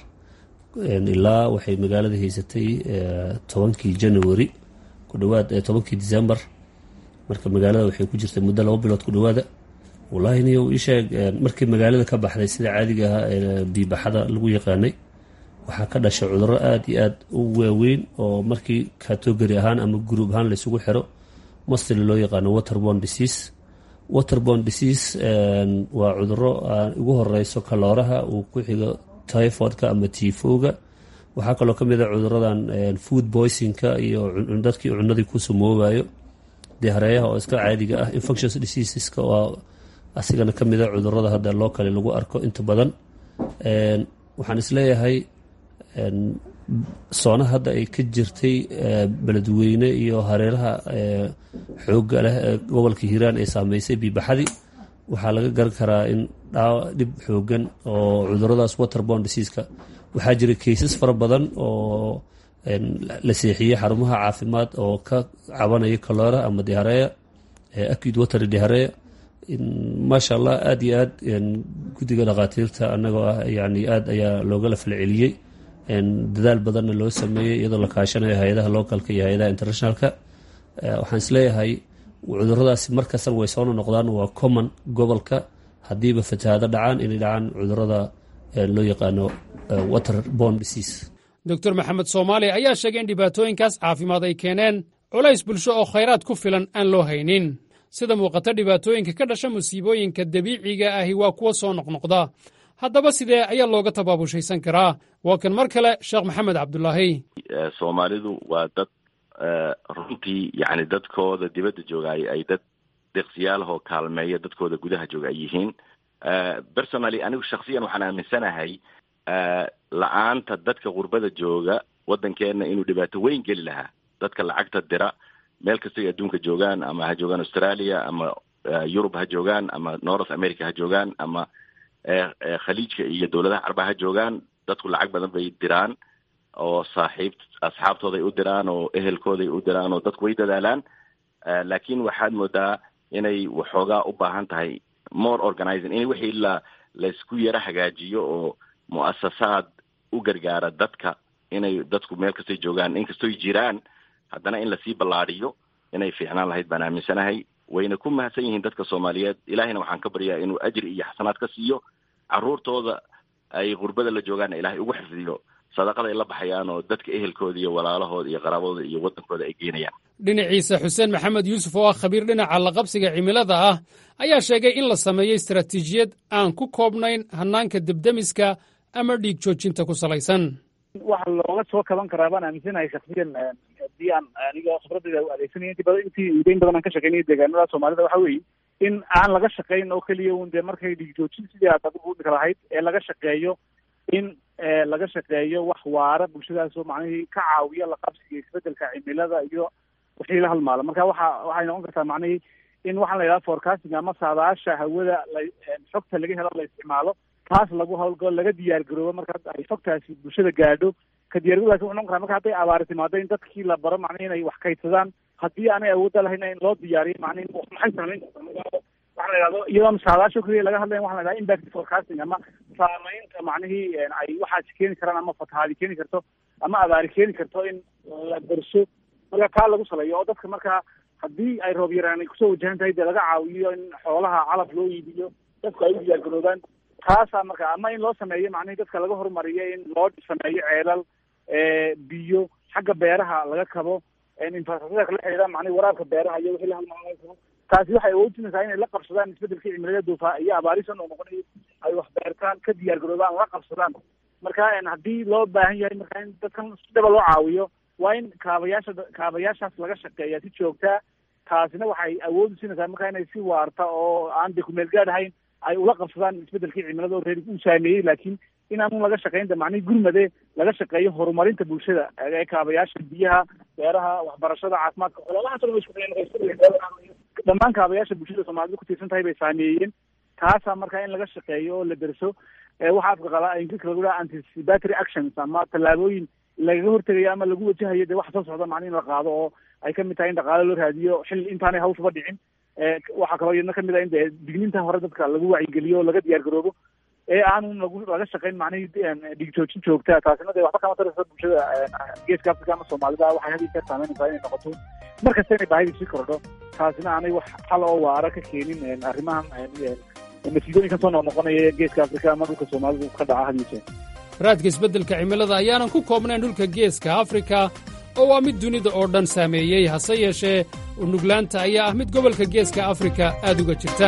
ilaa waxay magaalada haysatay tobankii january ku dhawaad tobankii december marka magaalada waxay ku jirtay muddo laba bilood ku dhawaada wallaahi niyo isheeg markii magaalada ka baxday sida caadiga ahaa ee biibaxada lagu yaqaanay waxaa ka dhashay cudurro aada iyo aada u waaweyn oo markii category ahaan ama gruub ahaan laysugu xiro mastili loo yaqaano waterborne disease waterborne disease waa cuduro ugu horeyso kalooraha uu ku xigo typhoidka ama tifoga waxaa kaloo ka mid a cuduradan food boysingka iyo dadkii cunadii ku sumoobayo dihareeyaha oo iska caadiga ah infectious diseaseska oo asigana ka mid a cudurada hadda loo kale lagu arko inta badan waxaan isleeyahay soona hadda ay ka jirtay beledweyne iyo hareeraha xooga leh ee gobolka hiiraan ay saameysay biibaxadii waxaa laga garan karaa in dhib xoogan oo cuduradaas waterborne diseaska waxaa jira kaysas fara badan oo la seexiyey xarumaha caafimaad oo ka cabanaya kaloora ama dihareya acute water dihareya maasha allah aada iyo aad guddiga dhakhaatiirta annagoo ah yani aad ayaa loogala falceliyey dadaal badanna loo sameeyey iyadoo la kaashanayo hay-adaha localka iyo hay-adaha internationalka waxaan isleeyahay cuduradaasi markastana way soona noqdaan waa common gobolka haddiiba fatahaado dhacaan inay dhacaan cudurada loo yaqaano waterborne disease doctor maxamed soomaali ayaa sheegay in dhibaatooyinkaas caafimaad ay keeneen culays bulsho oo khayraad ku filan aan loo haynin sida muuqata dhibaatooyinka ka dhasha musiibooyinka dabiiciga ahi waa kuwa soo noqnoqda haddaba sidee ayaa looga tabaabushaysan karaa waa kan mar kale sheekh maxamed cabdulaahi soomaalidu waa dad runtii yani dadkooda dibadda joogaay ay dad deqsiyaalahoo kaalmeeya dadkooda gudaha jooga ay yihiin personally anigu shaksiyan waxaan aaminsanahay la-aanta dadka qurbada jooga waddankeena inuu dhibaato weyn geli lahaa dadka lacagta dira meel kastay adduunka joogaan ama ha joogaan australia ama yurub ha joogaan ama north america ha joogaan ama khaliijka iyo dowladaha carba ha joogaan dadku lacag badan bay diraan oo saaxiib asxaabtooday u diraan oo ehelkooday u diraan oo dadku way dadaalaan laakiin waxaad moodaa inay waxoogaa u baahan tahay more organizing in wixii la laysku yaro hagaajiyo oo mu'asasaad u gargaara dadka inay dadku meel kastay joogaan inkastoy jiraan haddana in lasii ballaadhiyo inay fiicnaan lahayd baan aaminsanahay wayna ku mahadsan yihiin dadka soomaaliyeed ilaahayna waxaan ka baryaa inuu ajri iyo xasanaad ka siiyo carruurtooda ay qurbada la joogaanna ilaahay ugu xifdiyo sadaqada ay la baxayaan oo dadka ehelkooda iyo walaalahooda iyo qaraabadooda iyo waddankooda ay geenayaan dhinaciisa xuseen maxamed yuusuf oo ah khabiir dhinaca laqabsiga cimilada ah ayaa sheegay in la sameeyo istaraatiijiyad aan ku koobnayn hannaanka debdemiska ama dhiig joojinta ku salaysan waxa looga soo kaban karaa baan aaminsanahay shaksiyan haddii aan aniga khibradayda u adeegsanay intii badan intii udeyn badan aan ka shaqeynaya deegaanada soomaalida waxa weeye in aan laga shaqayn oo keliya un dee markay dhiig joojin sidii aad adigu udhika lahayd ee laga shaqeeyo in laga shaqeeyo wax waara bulshadaasoo macnihii ka caawiya laqabsiga isbedelka cimilada iyo wixii la halmaalo marka waxa waxay noqon kartaa macnihii in waxaan la yidhaha forecasting ama saadaasha hawada la xogta laga helo la isticmaalo taas lagu hawlgalo laga diyaar garoobo marka ay xogtaasi bulshada gaadho ka diyaargaroodaasi wuxuu noqon karaa marka hadday abaari timaado in dadkii la baro macnihi inay wax kaydsadaan haddii aanay awoodda lahayna in loo diyaariyo macnihi maxay samayn kartaa waxa la yidhahdo iyadoo saadaasho keliya laga hadlaya waxa la yidhahda impact forecasting ama saamaynta macnihii ay waxaasi keeni karaan ama fatahaadi keeni karto ama abaari keeni karto in la darso marka kaa lagu saleeyo oo dadka markaa haddii ay roob yaraan ay kusoo wajahan tahay dee laga caawiyo in xoolaha calaf loo iibiyo dadku ay u diyaargaroobaan taasaa marka ama in loo sameeyo macnihii dadka laga horumariyo in loo sameeyo ceelal biyo xagga beeraha laga kabo infrastructure la xidhiidha macnihi waraabka beeraha iyo wixii la halmaamay karo taasi waxay awoodinaysaa inay la qabsadaan isbedelkii cimilada duufaa iyo abaarisan oo noqonayo ay wax beertaan ka diyaargaroobaan la qabsadaan marka haddii loo baahan yahay marka in dadkan si dhaba loo caawiyo waa in kaabayaasha kaabayaashaas laga shaqeeya si joogtaa taasina waxay awood usiinaysaa marka inay si waarta oo aan de kumeel gaad ahayn ay ula qabsadaan isbedelkii cimilada oo reer uu saameeyey laakiin inaanu laga shaqaynta macnihi gurmade laga shaqeeyo horumarinta bulshada ee kaabayaasha biyaha beeraha waxbarashada caafimaadka xoolahaas dhan way isku dhammaan kaabayaasha bulshada soomaalida ku tiirsan tahay bay saameeyeen taasaa marka in laga shaqeeyo oo la derso waxa afka qala ingiriiska lagu dhaha anticipatory actions ama tallaabooyin lagaga hortegayo ama lagu wajahayo dee waxa soo socda macni in la qaado oo ay kamid tahay in dhaqaale loo raadiyo xil intaanay hawshaba dhicin waxaa kaloo iyadna kamid ah in dee digniinta hore dadka lagu wacyigeliyo oo laga diyaar garoobo ee aanu lagu laga shaqayn macnihii dhigjoojin joogta taasina dee waxba kama taraysa bulshada geeska africa ama soomaalida waxay had iyo jeer saameynaysaa inay noqoto mar kasta inay baahidii sii kordho taasina aanay wax xal oo waara ka keenin arrimahan masiibooyinkan soo noqnoqonaya geeska africa ama dhulka soomaalidu ka dhaca had iyo jeer raadka isbeddelka cimilada ayaanan ku koobnayn dhulka geeska afrika oo waa mid dunida oo dhan saameeyey hase yeeshee unuglaanta ayaa ah mid gobolka geeska afrika aad uga jirta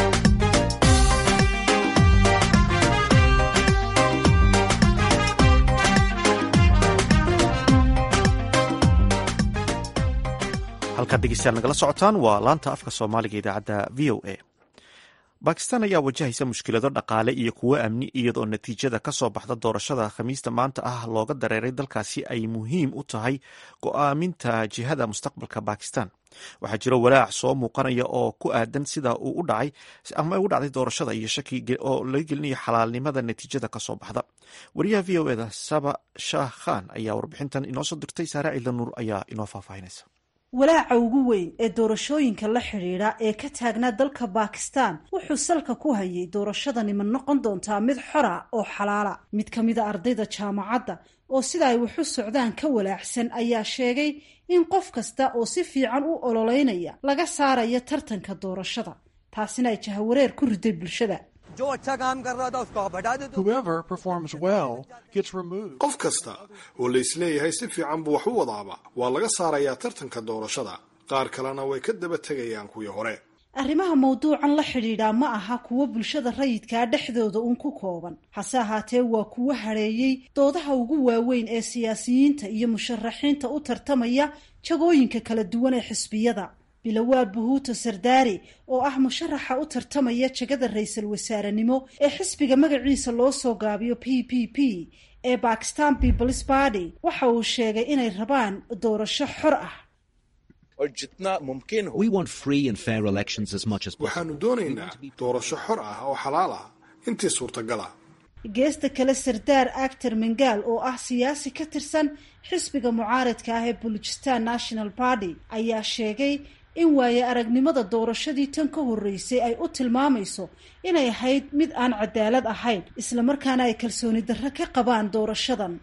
halkaad dhegeystayaal nagala socotaan waa laanta afka soomaaliga idaacadda v o a bakistan ayaa wajahaysa mushkilado dhaqaale iyo kuwo amni iyadoo natiijada ka soo baxda doorashada khamiista maanta ah looga dareeray dalkaasi ay muhiim u tahay go'aaminta jihada mustaqbalka bakistan waxaa jiro walaac soo muuqanaya oo ku aadan sida uu u dhacay ama u dhacday doorashada iyo shaki oo laga gelinayo xalaalnimada natiijada ka soo baxda wariyaha v o eda saba shah khan ayaa warbixintan inoo soo dirtay saare ciidan nuur ayaa inoo faahfaahinaysa walaaca ugu weyn ee doorashooyinka la xidhiidha ee ka taagnaa dalka bakistan wuxuu salka ku hayay doorashadani ma noqon doontaa mid xora oo xalaala mid ka mida ardayda jaamacadda oo sida ay waxu socdaan ka walaacsan ayaa sheegay in qof kasta oo si fiican u ololeynaya laga saarayo tartanka doorashada taasina ay jahawareer ku riday bulshada qof kasta oo laisleeyahay si fiican buu wax u wadaaba waa laga saarayaa tartanka doorashada qaar kalena way ka daba tegayaan kuwii hore arrimaha mawduucan la xidhiidhaa ma aha kuwo bulshada rayidkaa dhexdooda uun ku kooban hase ahaatee waa kuwo hadheeyey doodaha ugu waaweyn ee siyaasiyiinta iyo musharaxiinta u tartamaya jagooyinka kala duwan ee xisbiyada bilowaad buhuuto sardaari oo ah musharaxa u tartamaya jagada ra-iisul wasaarenimo ee xisbiga magaciisa loo soo gaabiyo p p p ee bakistan peoples party waxa uu sheegay inay rabaan doorasho xor ah waxaanu doonaynaa doorasho xor ah oo xalaal ah intii suurtagala geesta kale sardaar actor mengaal oo ah siyaasi ka tirsan xisbiga mucaaradka ah ee bulujistan national party ayaa sheegay in waaye aragnimada doorashadii tan ka horreysay ay u tilmaamayso inay ahayd mid aan cadaalad ahayn islamarkaana ay kalsooni darro ka qabaan doorashadan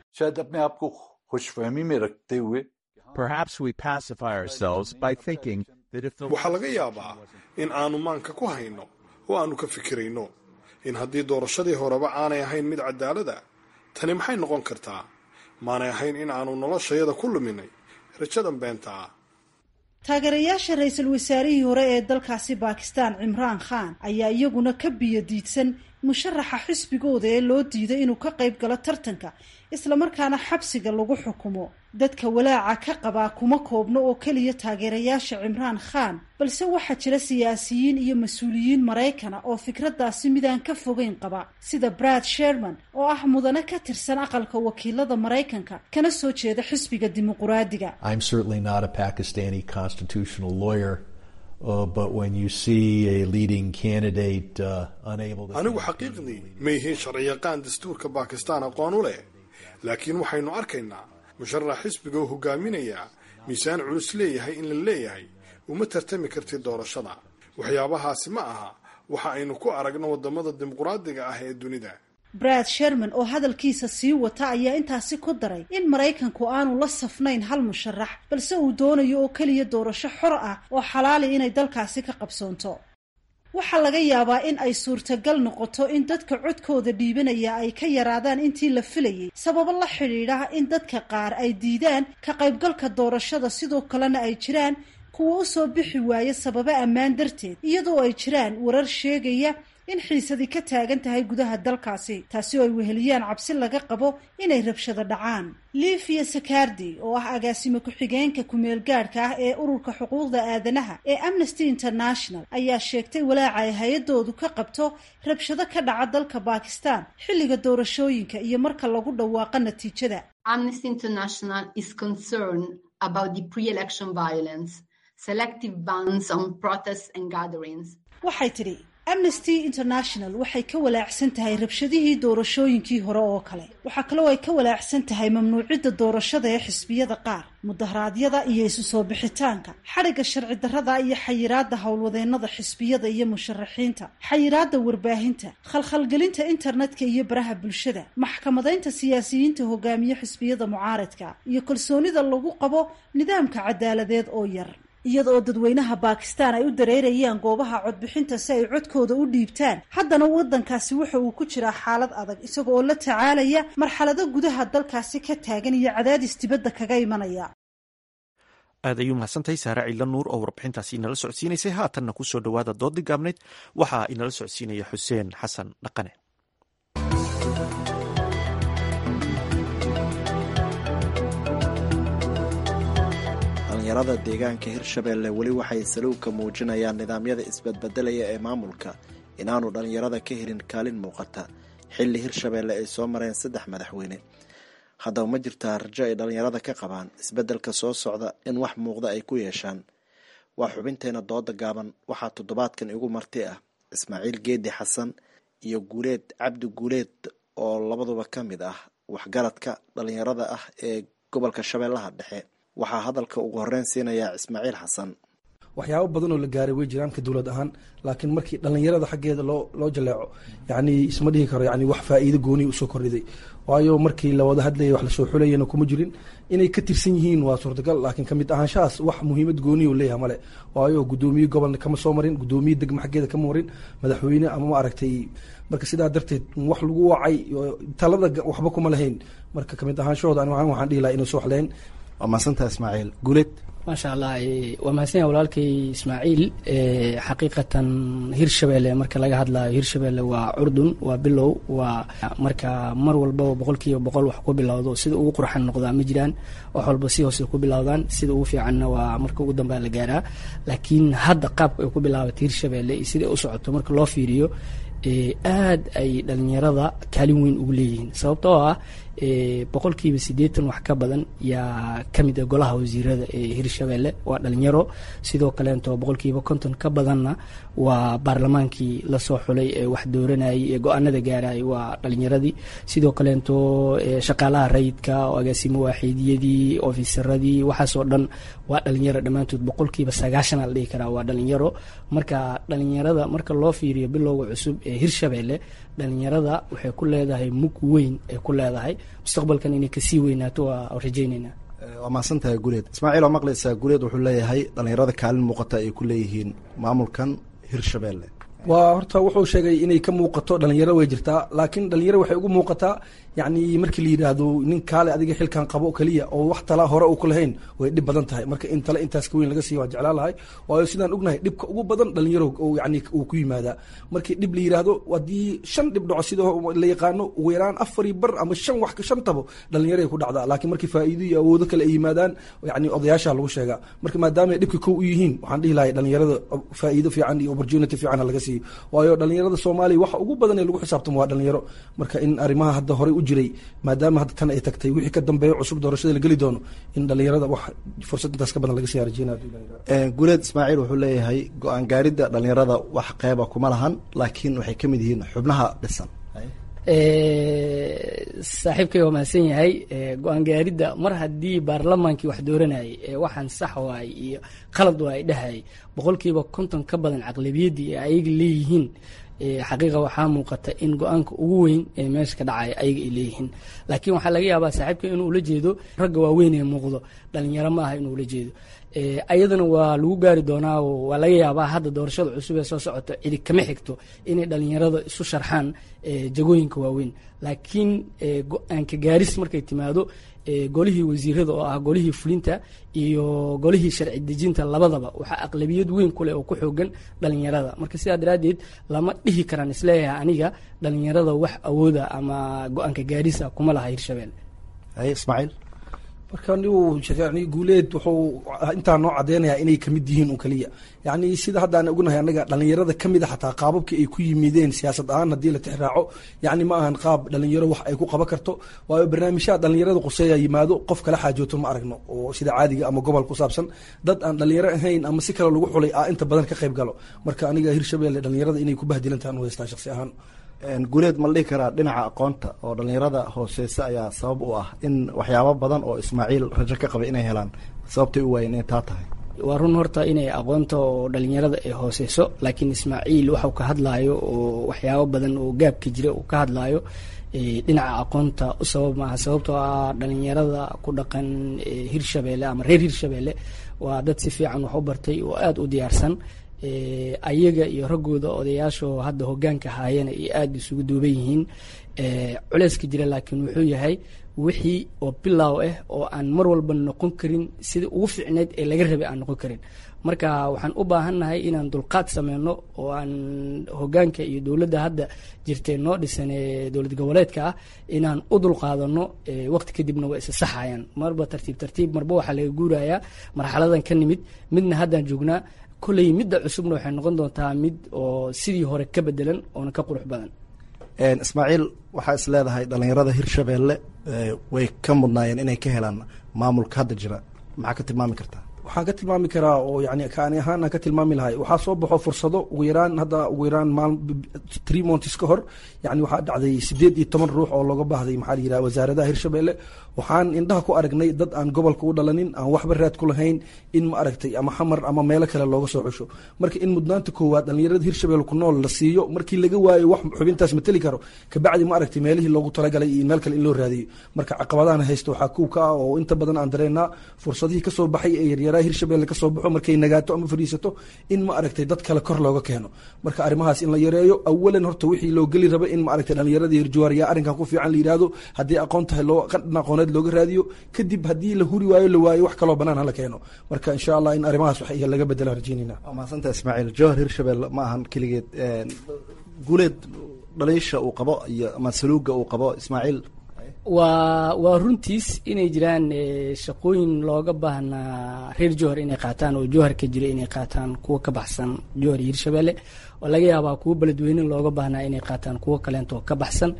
waxaa laga yaabaa in aanu maanka ku hayno oo aanu ka fikirayno in haddii doorashadii horeba aanay ahayn mid cadaalada tani maxay noqon kartaa maanay ahayn in aanu noloshayada ku luminay rajadan beenta ah taageerayaasha ra-iisul wasaarihii hore ee dalkaasi bakistan cimraan khan ayaa iyaguna ka biyo diidsan musharaxa xisbigooda ee loo diiday inuu ka qayb galo tartanka islamarkaana xabsiga lagu xukumo dadka walaaca ka qabaa kuma koobno oo keliya taageerayaasha cimraan khan balse waxaa jira siyaasiyiin iyo mas-uuliyiin maraykana oo fikraddaasi midaan ka fogeyn qaba sida brad sherman oo ah mudane ka tirsan aqalka wakiilada maraykanka kana soo jeeda xisbiga dimuquraadiga anigu xaqiiqdii ma yihiin sharciyaqaan dastuurka bakistan aqoon u leh laakiin waxaynu arkaynaa musharax xisbiga oo hogaaminaya miisaan culus leeyahay in la leeyahay uma tartami kartid doorashada waxyaabahaasi ma aha waxa aynu ku aragno waddamada dimuqraadiga ah ee dunida brad sherman oo hadalkiisa sii wata ayaa intaasi ku daray in maraykanku aanu la safnayn hal musharax balse uu doonayo oo keliya doorasho xor ah oo xalaali inay dalkaasi ka qabsoonto waxaa laga yaabaa in ay suurtagal noqoto in dadka codkooda dhiibanaya ay ka yaraadaan intii la filayay sababo la xidhiidha in dadka qaar ay diidaan ka qaybgalka doorashada sidoo kalena ay jiraan kuwa u soo bixi waaya sababo ammaan darteed iyadoo ay jiraan warar sheegaya in xiisadii ka taagan tahay gudaha dalkaasi taasi oo ay weheliyaan cabsi laga qabo inay rabshado dhacaan livia sakardi oo ah agaasimo ku-xigeenka kumeel gaadhka ah ee ururka xuquuqda aadanaha ee amnesty international ayaa sheegtay walaaca ay hay-adoodu ka qabto rabshado ka dhaca dalka bakistan xilliga doorashooyinka iyo marka lagu dhawaaqo natiijada amnesty international is concerned about the pre-election violence selective bans on protests and gatherings waxay tidhi amnesty international waxay ka walaacsan tahay rabshadihii doorashooyinkii hore oo kale waxaa kaloo ay ka walaacsan tahay mamnuucidda doorashada ee xisbiyada qaar mudaharaadyada iyo isu soo bixitaanka xadhigga sharci darrada iyo xayiraadda howlwadeennada xisbiyada iyo musharaxiinta xayiraadda warbaahinta khalkhalgelinta internetka iyo baraha bulshada maxkamadaynta siyaasiyiinta hogaamiye xisbiyada mucaaradka iyo kalsoonida lagu qabo nidaamka cadaaladeed oo yar iyada oo dadweynaha bakistan ay u dareerayaan goobaha codbixinta si ay codkooda u dhiibtaan haddana waddankaasi wuxa uu ku jiraa xaalad adag isaga oo la tacaalaya marxalado gudaha dalkaasi ka taagan iyo cadaadis dibadda kaga imanaya aad ayuu mahadsantahay saare ciidla nuur oo warbixintaasi inala socodsiinaysay haatanna kusoo dhowaada doodii gaabnayd waxaa inala socodsiinaya xuseen xasan dhaqane dhalinyarada deegaanka hirshabeelle weli waxay saluugka muujinayaan nidaamyada isbadbedelaya ee maamulka inaanu dhallinyarada ka helin kaalin muuqata xilli hirshabeelle ay soo mareen saddex madaxweyne haddaba ma jirtaa rajo ay dhallinyarada ka qabaan isbeddelka soo socda in wax muuqda ay ku yeeshaan waa xubinteena dooda gaaban waxaa toddobaadkan igu marti ah ismaaciil geedi xasan iyo guuleed cabdi guuleed oo labaduba ka mid ah waxgaradka dhallinyarada ah ee gobolka shabeellaha dhexe waxaa hadalka ugu horeyn siinayaa ismaaciil xasan waxyaabo badan oo la gaaray way jiraan ka dowlad ahaan laakiin markii dhallinyarada xaggeeda loo loo jaleeco yacni isma dhihi karo yani wax faa'iido gooniya usoo kordhiday waayo markii la wada hadlayay wax lasoo xulayana kuma jirin inay ka tirsan yihiin waa suurtagal laakiin kamid ahaanshahaas wax muhiimad gooniya u leeyahay male waayo guddoomiye gobolna kama soo marin guddoomiye degma xaggeeda kama marin madaxweyne ama ma aragtay marka sidaa darteed wax lagu wacay talada waxba kuma lahayn marka kamid ahaanshahooda ani waxaan dhihi lahaa inay soo waxleen waa mahadsantaha ismaaciil guuleed maasha allah waa mahadsan yahay walaalkay ismaaciil xaqiiqatan hirshabeelle marka laga hadlayo hirshabeelle waa curdun waa bilow waa marka mar walbaba boqolkiiba boqol wax ku bilowdo sida ugu qurxan noqdaa ma jiraan wax walba si hoose ku bilowdaan sida ugu fiicanna waa marka ugu dambea la gaaraa laakiin hadda qaabka ay ku bilaabatay hirshabeelle iyo sida ay u socoto marka loo fiiriyo aad ay dhalinyarada kaalin weyn ugu leeyihiin sababtoo ah boqolkiiba siddeetan wax ka badan yaa ka mid a golaha wasiirada ee hirshabeelle waa dhalinyaro sidoo kaleento boqolkiiba konton ka badanna waa baarlamaankii lasoo xulay ee wax dooranayay ee go-aanada gaarayay waa dhalinyaradii sidoo kaleento shaqaalaha rayidka agaasimo waaxiidiyadii ofisaradii waxaasoo dhan waa dhalinyaro dhammaantood boqolkiiba sagaashan la dhihi karaa waa dhalinyaro marka dhalinyarada marka loo fiiriyo bilowga cusub ee hirshabeelle dhalinyarada waxay ku leedahay mug weyn ay ku leedahay mustaqbalkan inay kasii weynaato waa rajayneynaa waa mahadsantahay guuleed ismaaciil oo maqlaysaa guuleed wuxuu leeyahay dhalinyarada kaalin muuqata ay ku leeyihiin maamulkan hirshabeelle waa horta wuxuu sheegay inay ka muuqato dhalinyaro way jirtaa laakiin dhalinyaro waxay ugu muuqataa yacni markii la yidhaahdo nin kaale adiga xilkan qabo keliya oo wax tala hore uu ku lahayn way dhib badan tahay marka in tale intaas ka weyn laga siiya waan jeclaan lahay waayo sidaan ognahay dhibka ugu badan dhalinyaro yani uu ku yimaadaa markii dhib la yidhaahdo haddii shan dhib dhaco sida la yaqaano ugu yaraan afari bar ama shan wax shan tabo dhalinyaro ay ku dhacdaa laakiin markii faa'iido iyo awoodo kale ay yimaadaan yani odayaasha lagu sheegaa marka maadaama ay dhibka kow u yihiin waxaan dhihi lahay dhalinyarada faa'iido fiican iyo opportunity fiican laga siiyo waayo dhalinyarada soomaaliya waxa ugu badan ee lagu xisaabtamo waa dhalinyaro marka in arrimaha hadda horey u jiray maadaama hadda tan ay tagtay wixii ka dambeeya cusub doorashada la geli doono in dhalinyarada wax fursad intaas ka badan laga siyaa rajeynaya guuleed ismaaciil wuxuu leeyahay go-aan gaaridda dhalinyarada wax qeyba kuma lahan laakiin waxay ka mid yihiin xubnaha dhisan saaxiibkay waa mahadsan yahay go-aan gaaridda mar haddii baarlamaankii wax dooranayay ee waxaan sax waay iyo qalad waay dhahayay boqolkiiba konton ka badan caqlabiyaddii ee ayaga leeyihiin xaqiiqa waxaa muuqata in go-aanka ugu weyn ee meesha ka dhacaya ayaga ay leeyihiin laakiin waxaa laga yaabaa saaxiibka inuu ula jeedo ragga waaweyn ee muuqdo dhalinyaro ma aha inuu ula jeedo ayadana waa lagu gaari doonaa waa laga yaabaa hadda doorashada cusub ee soo socota cidi kama xigto inay dhalinyarada isu sharxaan jagooyinka waaweyn laakiin go-aanka gaaris markay timaado golihii wasiirada oo ah golihii fulinta iyo golihii sharci dejinta labadaba waxaa aqlabiyad weyn kuleh oo ku xoogan dhalinyarada marka sidaa daraaddeed lama dhihi karaan isleeyahay aniga dhalinyarada wax awooda ama go-aanka gaarisa kuma laha hirshabelle ismaaciil marka nigu yani guuleed wuxuu intaa noo cadeynayaa inay kamid yihiin un kaliya yani sida haddaan ognahay anaga dhalinyarada kamid a xataa qaababkii ay ku yimideen siyaasad ahaan haddii la tixraaco yani ma ahan qaab dhalinyaro wax ay ku qaban karto waayo barnaamijyaha dhalinyarada quseeya yimaado qof kala xaajooto ma aragno oo sida caadiga ama gobol ku saabsan dad aan dhalinyaro ahayn ama si kale lagu xulay a inta badan ka qayb galo marka aniga hirshabelle dhalinyarada inay ku bahdilantahan u haystaa shaqsi ahaan guuleed ma la dhihi karaa dhinaca aqoonta oo dhalinyarada hooseysa ayaa sabab u ah in waxyaabo badan oo ismaaciil rajo ka qabay inay helaan sababtay u waayeen inay taa tahay waa run horta inay aqoonta oo dhalinyarada ay hooseyso laakiin ismaaciil waxau ka hadlaayo oo waxyaabo badan oo gaabka jira uu ka hadlaayo dhinaca aqoonta u sabab maaha sababtoo ah dhalinyarada ku dhaqan hirshabelle ama reer hirshabelle waa dad si fiican wax u bartay oo aada u diyaarsan ayaga iyo raggooda odayaashoo hadda hogaanka haayana iyo aada isugu duuban yihiin culeyska jira laakiin wuxuu yahay wixii oo bilaaw ah oo aan mar walba noqon karin sida ugu fiicneyd ee laga rabay aan noqon karin marka waxaan u baahannahay inaan dulqaad sameyno oo aan hogaanka iyo dowladda hadda jirtay noo dhisan ee dowlad goboleedka ah inaan u dulqaadano waqti kadibna waa isa saxayaan marba tartiib tartiib marba waxaa laga guurayaa marxaladan ka nimid midna haddaan joognaa kolley midda cusubna waxay noqon doontaa mid oo sidii hore ka bedelan oona ka qurux badan ismaaciil waxaa is leedahay dhalinyarada hirshabelle way ka mudnaayeen inay ka helaan maamulka hadda jira maxaa ka tilmaami kartaa waxaan ka tilmaami karaa oo yani kaani ahaan aan ka tilmaami lahay waxaa soo baxo fursado ugu yaraan hadda ugu yaraan maal three months ka hor yani waxaa dhacday sideed iyo toban ruux oo looga baahday maxaa la yidhaha wasaaradaha hirshabelle waxaan indhaha ku aragnay dad aan gobolka u dhalanin aan waxba raad ku lahayn in ma aragtay ama xamar ama meelo kale looga soo xusho marka in mudnaanta koowaad dhalinyarada hirshabelle ku nool la siiyo markii laga waayo wax xubintaas mateli karo kabacdi ma aragtay meelihii loogu talagalay iyo meel kale in loo raadiyo marka caqabadahan haysta waxaa kuw ka ah oo inta badan aan dareennaa fursadihii kasoo baxay ee yaryaraha hirshabelle kasoo baxo markay nagaato ama fadhiisato in ma aragtay dad kale kor looga keeno marka arrimahaas in la yareeyo awalan horta wixii loo geli raba in ma aragtay dhalinyarada hirjuwaar yaa arrinkan ku fiican la yidhaahdo haddii aqoon tahay loo qadhan aqooneed looga raadiyo kadib haddii la huri waayo la waayo wax kaloo banaan hala keeno marka insha allah in arrimahaas wax laga bedela rajeynayna waa mahadsantaha ismaaciil jowhar hirshabelle ma ahan keligeed guuleed dhaliisha uu qabo iyo ama saluuga uu qabo ismaaciil waa waa runtiis inay jiraan shaqooyin looga baahnaa reer jowhar inay qaataan oo jowhar ka jira inay qaataan kuwa ka baxsan jowhar iyo hirshabelle oo laga yaabaa kuwo beledweyne looga baahnaa inay qaataan kuwo kaleentoo ka baxsan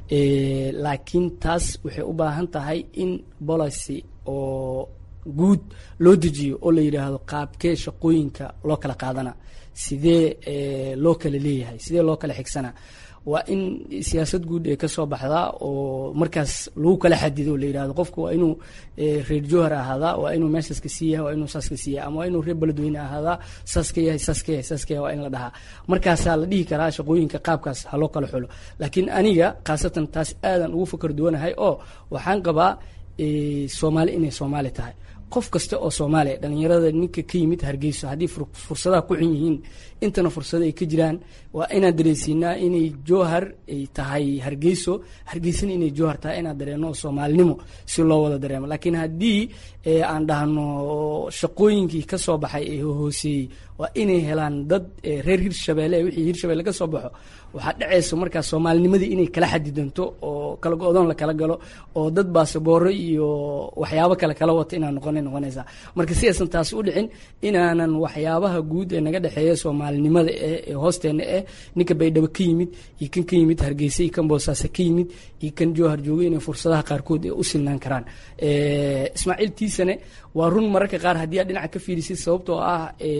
laakiin taas waxay u baahan tahay in policy oo guud loo dejiyo oo la yidhaahdo qaabkee shaqooyinka loo kala qaadana sidee loo kala leeyahay sidee loo kala xigsana waa in siyaasad guud ee kasoo baxdaa oo markaas lagu kala xadido la yidhahdo qofku waa inuu reer jowhar ahaadaa waa inuu meeshaas ka sii yahay waa inuu saas ka sii yahay ama waa inuu reer beledweyne ahaadaa saas ka yahay saas ka yahay saas ka yahay waa in la dhahaa markaasaa la dhihi karaa shaqooyinka qaabkaas ha loo kala xulo laakiin aniga khaasatan taas aadan ugu fakar duwanahay oo waxaan qabaa soomaali inay soomaali tahay qof kasta oo soomaaliya dhalinyarada ninka ka yimid hargeyso haddii fursadaha ku xun yihiin intana fursado ay ka jiraan waa inaan dareensiinaa inay jowhar ay tahay hargeyso hargeysana inay jowhar tahay inaan dareeno soomaalinimo si loo wada dareemo laakiin haddii aan dhahno shaqooyinkii ka soo baxay ee hooseeyey waa inay helaan dad reer hirshabelle wixii hirshabelle ka soo baxo waxaa dhacaysa markaas soomaalinimadii inay kala xadidanto oo kala go-doon la kala galo oo dad baasabooro iyo waxyaabo kale kala wata inaan noqona noqonaysaa marka si aysan taasi u dhicin inaanan waxyaabaha guud ee naga dhexeeya soomaalinimada ee hoosteena eh ninka baydhabo ka yimid iyo kan ka yimid hargeysa iyo kan boosaaso ka yimid iyo kan jowhar jooga inay fursadaha qaarkood ee u silnaan karaan ismaaciil tiisane waa run mararka qaar haddii aad dhinaca ka fiirisid sababtoo ah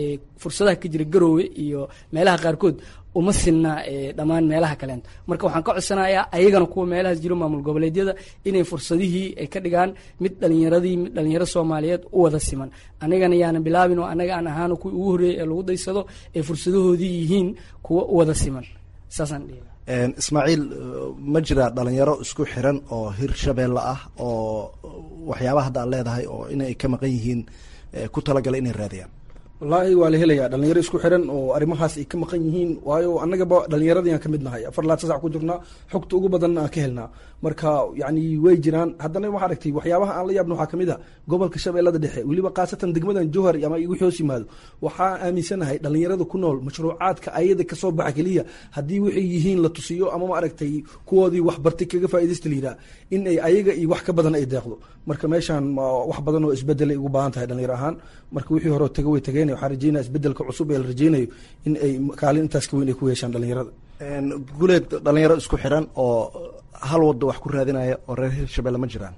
fursadaha ka jira garoowe iyo meelaha qaarkood uma sinna dhammaan meelaha kaleento marka waxaan ka codsanayaa ayagana kuwa meelahaas jiro maamul goboleedyada inay fursadihii ay ka dhigaan mid dhalinyaradii mid dhalinyaro soomaaliyeed u wada siman anigana yaana bilaabin oo anaga aan ahaano kuwii ugu horreeyay ee lagu daysado ee fursadahoodii yihiin kuwa u wada siman saasaan dhihi ismaaciil ma jira dhalinyaro isku xiran oo hir shabeelle ah oo waxyaabaha hadda aad leedahay oo inay ka maqan yihiin ku talagala inay raadiyaan wallaahi waa la helayaa dhalinyaro isku xiran oo arrimahaas ay ka maqan yihiin waayo annagaba dhalinyaradii aan ka mid nahay afar laatan sac ku jirnaa xogta ugu badanna aan ka helnaa marka yacni way jiraan haddana waxaa aragtay waxyaabaha aan la yaabna waxaa kamid a gobolka shabeellada dhexe weliba khaasatan degmadan jowhar ama igu hoos yimaado waxaa aaminsanahay dhalinyarada ku nool mashruucaadka ayada kasoo baxa keliya haddii waxay yihiin la tusiyo ama ma aragtay kuwoodii wax bartay kaga faaidaysta la yidhaha in ay ayaga iyo wax ka badan ay deeqdo marka meeshaan wax badan oo isbedelay ugu baahan tahay dhalinyaro ahaan marka wixii hore taga way tageen waxaan rajeynaya isbedelka cusub ee la rajeynayo in ay kaalin intaas ka weyn ay ku yeeshaan dhalinyarada guleed dhalinyaro isku xiran oo hal wado wax ku raadinaya oo reer hirshabelle ma jiraan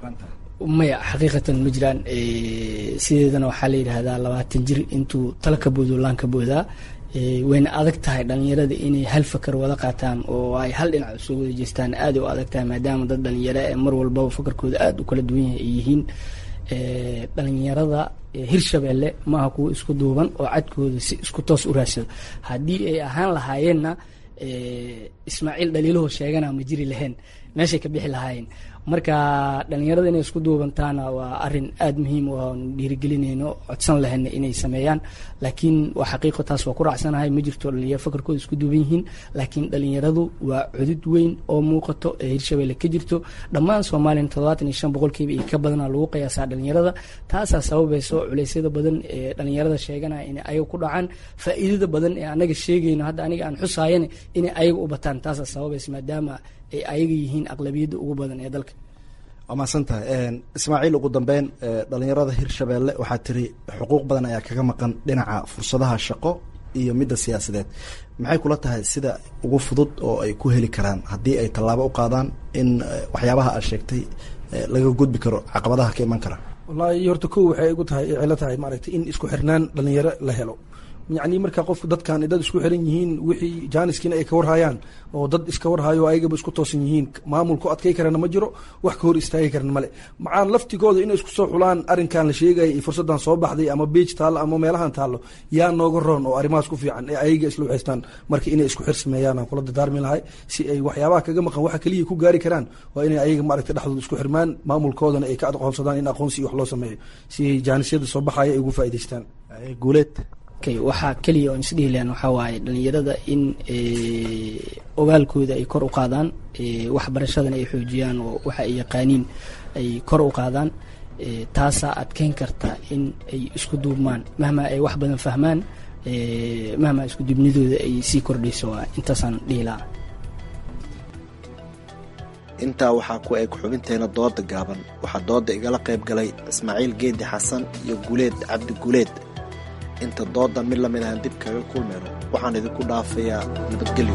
maya xaqiiqatan ma jiraan sideedana waxaa la yidhaahdaa labaatan jir intuu tala ka boodo laan ka boodaa wayna adag tahay dhalinyarada inay hal fakar wada qaataan oo ay hal dhinac usoo wada jeestaan aad u adag tahay maadaama dad dhalinyaro ee mar walbaba fakarkooda aada u kala duwan yahay ay yihiin dhalinyarada hirshabeelle maaha kuwo isku duuban oo cadkooda si isku toos u raadsado haddii ay ahaan lahaayeenna ismaaciil dhaliilahoo sheegana ma jiri lahayn meeshay ka bixi lahaayeen marka dhalinyarada inay isku duubantaana waa arin aada muhiim u aan dhiirigelinayno codsan lahayna inay sameeyaan laakiin waa xaqiiqo taas waa ku raacsanahay ma jirto dhalinyaro fakarkooda isku duuban yihiin laakiin dhalinyaradu waa cudud weyn oo muuqato ee hirshabelle ka jirto dhammaan soomaaliyana toddobaatan iyo shan boqolkiiba iyo ka badana lagu qiyaasaa dhalinyarada taasaa sababayso culeysyada badan ee dhalinyarada sheeganaya inay ayaga ku dhacaan faa'iidada badan ee anaga sheegayno hadda aniga aan xusaayana inay ayaga u bataan taasaa sababaysa maadaama ay ayaga yihiin aqlabiyadda ugu badan ee dalka waa mahadsan tahay ismaaciil ugu dambeyn dhalinyarada hirshabeelle waxaa tiri xuquuq badan ayaa kaga maqan dhinaca fursadaha shaqo iyo midda siyaasadeed maxay kula tahay sida ugu fudud oo ay ku heli karaan haddii ay tallaabo u qaadaan in waxyaabaha aad sheegtay laga gudbi karo caqabadaha ka iman kara wallaahi horta kow waxay igu tahay cilo tahay maaragtay in isku xirnaan dhalinyaro la helo yacni marka qofku dadkan dad isku xiran yihiin wixii jaaniskiina ay ka warhayaan oo dad iska warhayo ayagaba isku toosan yihiin maamulku adkay karana ma jiro wax ka hor istaagi karana male macaan laftigooda inay isku soo xulaan arrinkan la sheegaya iyo fursadan soo baxday ama beej taallo ama meelahan taallo yaa nooga roon oo arrimahaas ku fiican ee ayaga isla waxaystaan marka inay isku xir sameeyaan aan kula dadaarmi lahay si ay waxyaabaha kaga maqan waxa keliya ku gaari karaan waa inay ayaga maaragtay dhexdooda isku xirmaan maamulkoodana ay ka aqoonsadaan in aqoonsi iyo wax loo sameeyo si ay jaanisyada soo baxaya ay ugu faa'idaystaan guuleed waxaa keliya oon isdhihi lahan waxaa waaye dhalinyarada in ogaalkooda ay kor u qaadaan waxbarashadana ay xoojiyaan oo waxa ay yaqaaniin ay kor u qaadaan taasaa adkeyn karta in ay isku duubmaan mahmaa ay wax badan fahmaan mahmaa isku duubnidooda ay sii kordhayso intaasaan dhihi lahaa intaa waxaa ku eg xubinteena dooda gaaban waxaa dooda igala qayb galay ismaaciil geedi xasan iyo guuleed cabdi guuleed inta doodan mid lamid ahaan dib kaga kulmayno waxaan idinku dhaafayaa nabadgelyo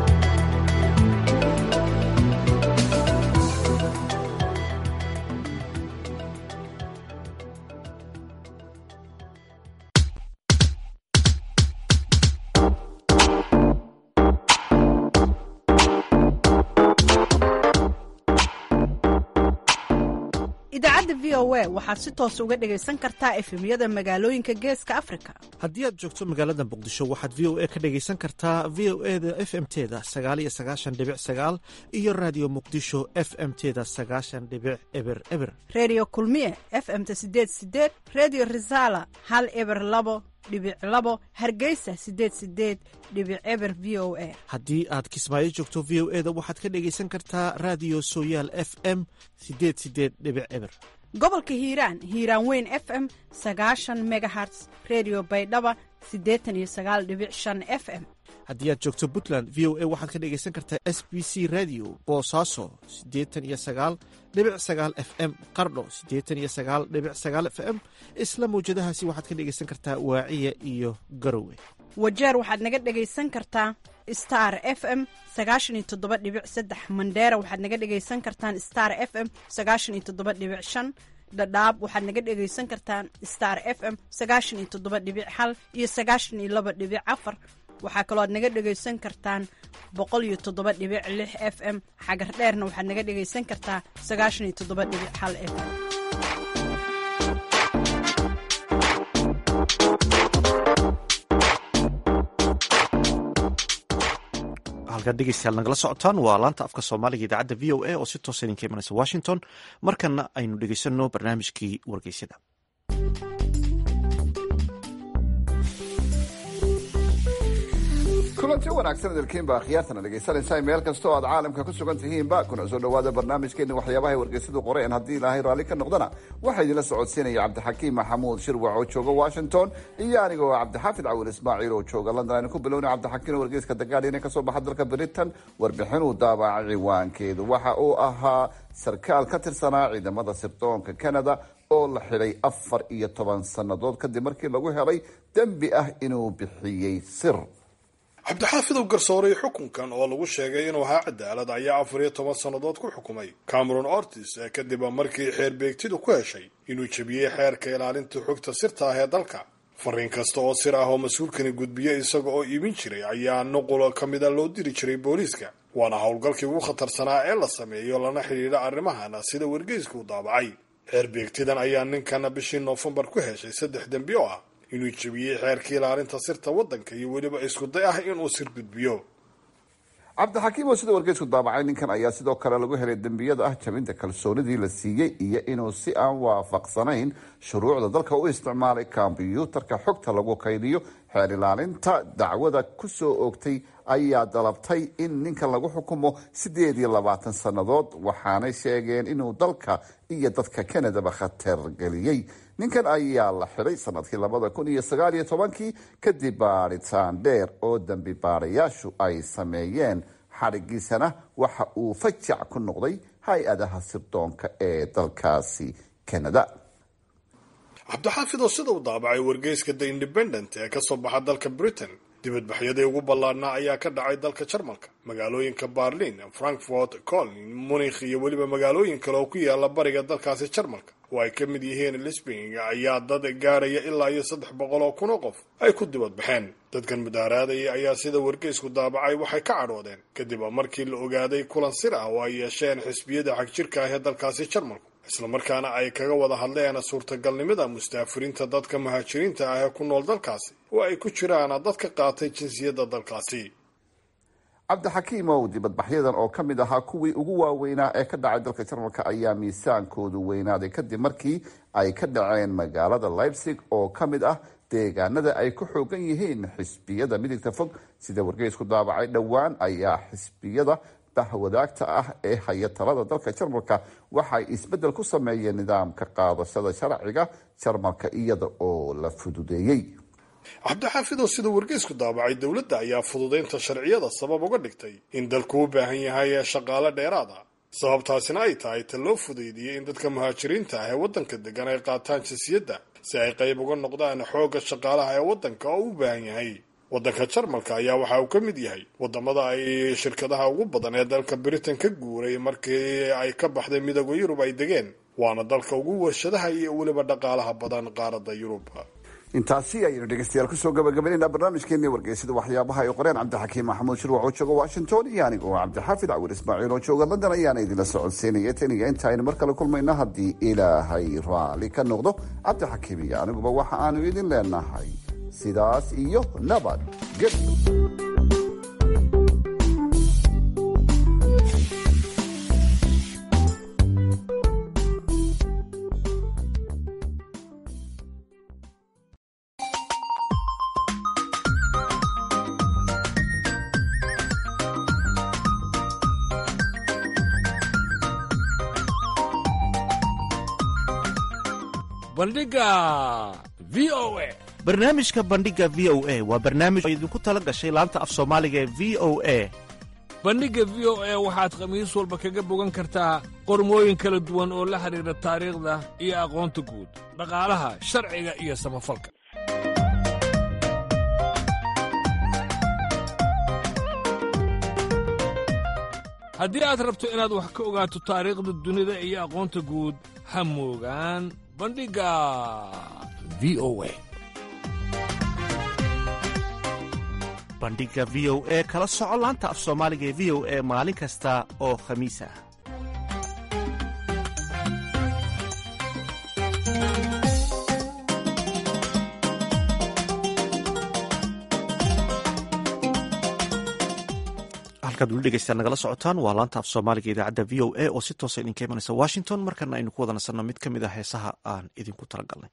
idaacadda v o a waxaad si toos uga dhegaysan kartaa efemyada magaalooyinka geeska afrika haddii aad joogto magaalada muqdisho waxaad v o a ka dhegaysan kartaa v o e da f m teda sagaaliyo sagaashan dhibic sagaal iyo raadiyo muqdisho f m teda sagaashan dhibic eber eber redio kulmiye f m-ta sideed sideed redio resala hal eber labo dhibic labo hargeysa sideed sideed dhibic eber v o a haddii aad kismaayo joogto v o e da waxaad ka dhegaysan kartaa raadiyo sooyaal f m sideed sideed dhibic eber gobolka hiiraan hiiraan weyn f m sagaashan megaherts redio baydhaba siddeetan iyo sagaal dhibic shan f m haddii aad joogto puntland v o a waxaad ka dhegaysan kartaa s b c radio boosaaso siddeetan iyo sagaal dhibic sagaal f m qardho siddeetan iyo sagaal dhibic sagaal f m isla mawjadahaasi waxaad ka dhegaysan kartaa waaciya iyo garowe wajeer waxaad naga dhegaysan kartaa star f m sagaashan iyo toddoba dhibic saddex mandheera waxaad naga dhegaysan kartaan star f m sagaashan iyo toddoba dhibic shan dhadhaab waxaad naga dhegaysan kartaan star f m sagaashan iyo toddoba dhibic hal iyo sagaashan iyo laba dhibic afar waxaa kaloo aad naga dhegaysan kartaan boqol iyo toddoba dhibic lix f m xagar dheerna waxaad naga dhegaysan kartaa sagaashan iyo toddoba dhibic hal f m halkaad dhegeystayaal nagala socotaan waa laanta afka soomaaliga idaacadda v o a oo si toosa idinka imanaysa washington markana aynu dhegeysanno barnaamijkii wargeysyada kulanti wanaagsan idilkiinba akhyaartana dhegaysanaysaa meel kasta oo aad caalamka ku sugan tihiinba kuna soo dhowaada barnaamijkeena waxyaabahay wargeysadu qoreen haddii ilaahay raalli ka noqdana waxaa idinla socodsiinaya cabdixakiim maxamuud shirwac oo jooga washington iyo aniga oo cabdixaafid cawil ismaaciil oo jooga london aynu ku bilowna cabdixakiim wargeyska dagaadhina kasoo baxa dalka britain warbixinuu daabacay ciwaankeedu waxa uu ahaa sarkaal ka tirsanaa ciidamada sirdoonka canada oo la xidhay afar iyo toban sannadood kadib markii lagu helay dembi ah inuu bixiyey sir cabdixaafidow garsooray xukunkan oo lagu sheegay inuu ahaa cadaalad ayaa afar iyo toban sannadood ku xukumay cameron ortis kadib markii xeer beegtidu ku heshay inuu jebiyey xeerka ilaalinta xogta sirta ah ee dalka fariin kasta oo sir ah oo mas-uulkani gudbiye isaga oo iibin jiray ayaa nuqul ka mida loo diri jiray booliiska waana howlgalkii ugu khatarsanaa ee la sameeyo lana xidhiidha arrimahana sida wargeyska u daabacay xeer beegtidan ayaa ninkana bishii noofembar ku heshay saddex dembi oo ah inuu jebiyey xeerkii ilaalinta sirta waddanka iyo weliba iskuday ah inuu sir gudbiyo cabdixakiim oo sida wargeysku daabacay ninkan ayaa sidoo kale lagu helay dembiyada ah jabinta kalsoonidii la siiyey iyo inuu si aan waafaqsanayn shuruucda dalka u isticmaalay kombyuutarka xogta lagu kaydiyo xeer ilaalinta dacwada kusoo oogtay ayaa dalabtay in ninkan lagu xukumo sideed iyo labaatan sannadood waxaanay sheegeen inuu dalka iyo dadka canadaba khatar geliyey ninkan ayaa la xidhay sanadkii labada kun iyo sagaal iyo tobankii kadib baadhitaan dheer oo dembi baadhayaashu ay sameeyeen xadhigiisana waxa uu fajac ku noqday hay-adaha sirdoonka ee dalkaasi canada cabdixaafid oo sida uu daabacay wargeyska the independent ee kasoo baxa dalka britain dibadbaxyadii ugu ballaadhnaa ayaa ka dhacay dalka jarmalka magaalooyinka berlin frankfort coln munikh iyo weliba magaalooyin kale oo ku yaala bariga dalkaasi jarmalka oo ay ka mid yihiin lisbing ayaa dad gaaraya ilaa iyo saddex boqol oo kun oo qof ay ku dibadbaxeen dadkan mudaaraadaya ayaa sida wargeysku daabacay waxay ka cadhoodeen kadib markii la ogaaday kulan sir ah oo ay yeesheen xisbiyada xagjirka ah ee dalkaasi jarmalku islamarkaana ay kaga wada hadleen suurtagalnimada mustaafiriinta dadka muhaajiriinta ah ee ku nool dalkaasi oo ay ku jiraan dadka qaatay jinsiyadda dalkaasi cabdixakiimow dibadbaxyadan oo ka mid ahaa kuwii ugu waaweynaa ee ka dhacay dalka jarmalka ayaa miisaankoodu weynaaday kadib markii ay ka dhaceen magaalada leipzig oo ka mid ah deegaanada ay ku xoogan yihiin xisbiyada midigta fog sida wargeysku daabacay dhowaan ayaa xisbiyada bahwadaagta ah ee haya talada dalka jarmalka waxay isbeddel ku sameeyeen nidaamka qaadashada sharciga jarmalka iyada oo la fududeeyey cabdixaafidoo sida wargeysku daabacay dowladda ayaa fududeynta sharciyada sabab uga dhigtay in dalku u baahan yahay shaqaale dheeraad ah sababtaasina ay tahay ta loo fudeydiyey in dadka muhaajiriinta ah ee waddanka degan ay qaataan jinsiyadda si ay qayb uga noqdaan xoogga shaqaalaha ee waddanka oo u baahan yahay waddanka jarmalka ayaa waxa uu ka mid yahay wadamada ay shirkadaha ugu badan ee dalka britain ka guuray markii ay ka baxday midooda yurub ay degeen waana dalka ugu warshadaha iyo weliba dhaqaalaha badan qaaradda yurub intaasi ayaynu dhegeystayaal kusoo gabagabaynayna barnaamijkeeni wargeysada waxyaabaha ay qoreen cabdixakiim maxamuud shirwac oo jooga washington iyo aniga oo cabdixaafid cawil ismaaciil oo jooga london ayaana idinla socodsiinaya tan iyo inta aynu mar kale kulmayno haddii ilaahay raali ka noqdo cabdixakiim iyo aniguba waxa aanu idin leenahay sidaas iyo nabad ged bandhiga v o a barnaamijka bandhiga v o a waa barnaamij oo idinku tala gashay laanta af soomaaliga ee v o a bandhigga v o a waxaad khamiis walba kaga bogan kartaa qormooyin kala duwan oo la xidhiidha taariikhda iyo aqoonta guud dhaqaalaha sharciga iyo samafalka haddii aad rabto inaad wax ka ogaato taariikhda dunida iyo aqoonta guud ha moogaan bandhigga v o a bandhigga v o e kala soco laanta af soomaaliga ee v o e maalin kasta oo khamiis ah halkaad weli dhegeystaan nagala socotaan waa laanta af soomaaliga idaacadda v o a oo si toosa idinka imanaysa washington markana aynu ku wada nasanno mid ka mid ah heesaha aan idinku talagalnay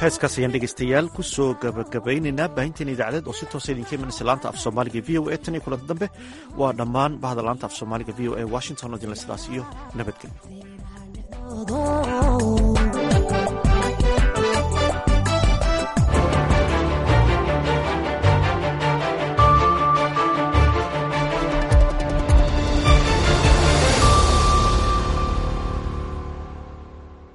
heeskaas ayaan dhegeystayaal ku soo gabagabaynaynaa baahinteena idaacadeed oo si toosa idinka imanaysa laanta af soomaaliga v o a tan iyo kulanta dambe waa dhammaan bahda laanta af soomaaliga v o a washington oo idinle sidaas iyo nabadgelyo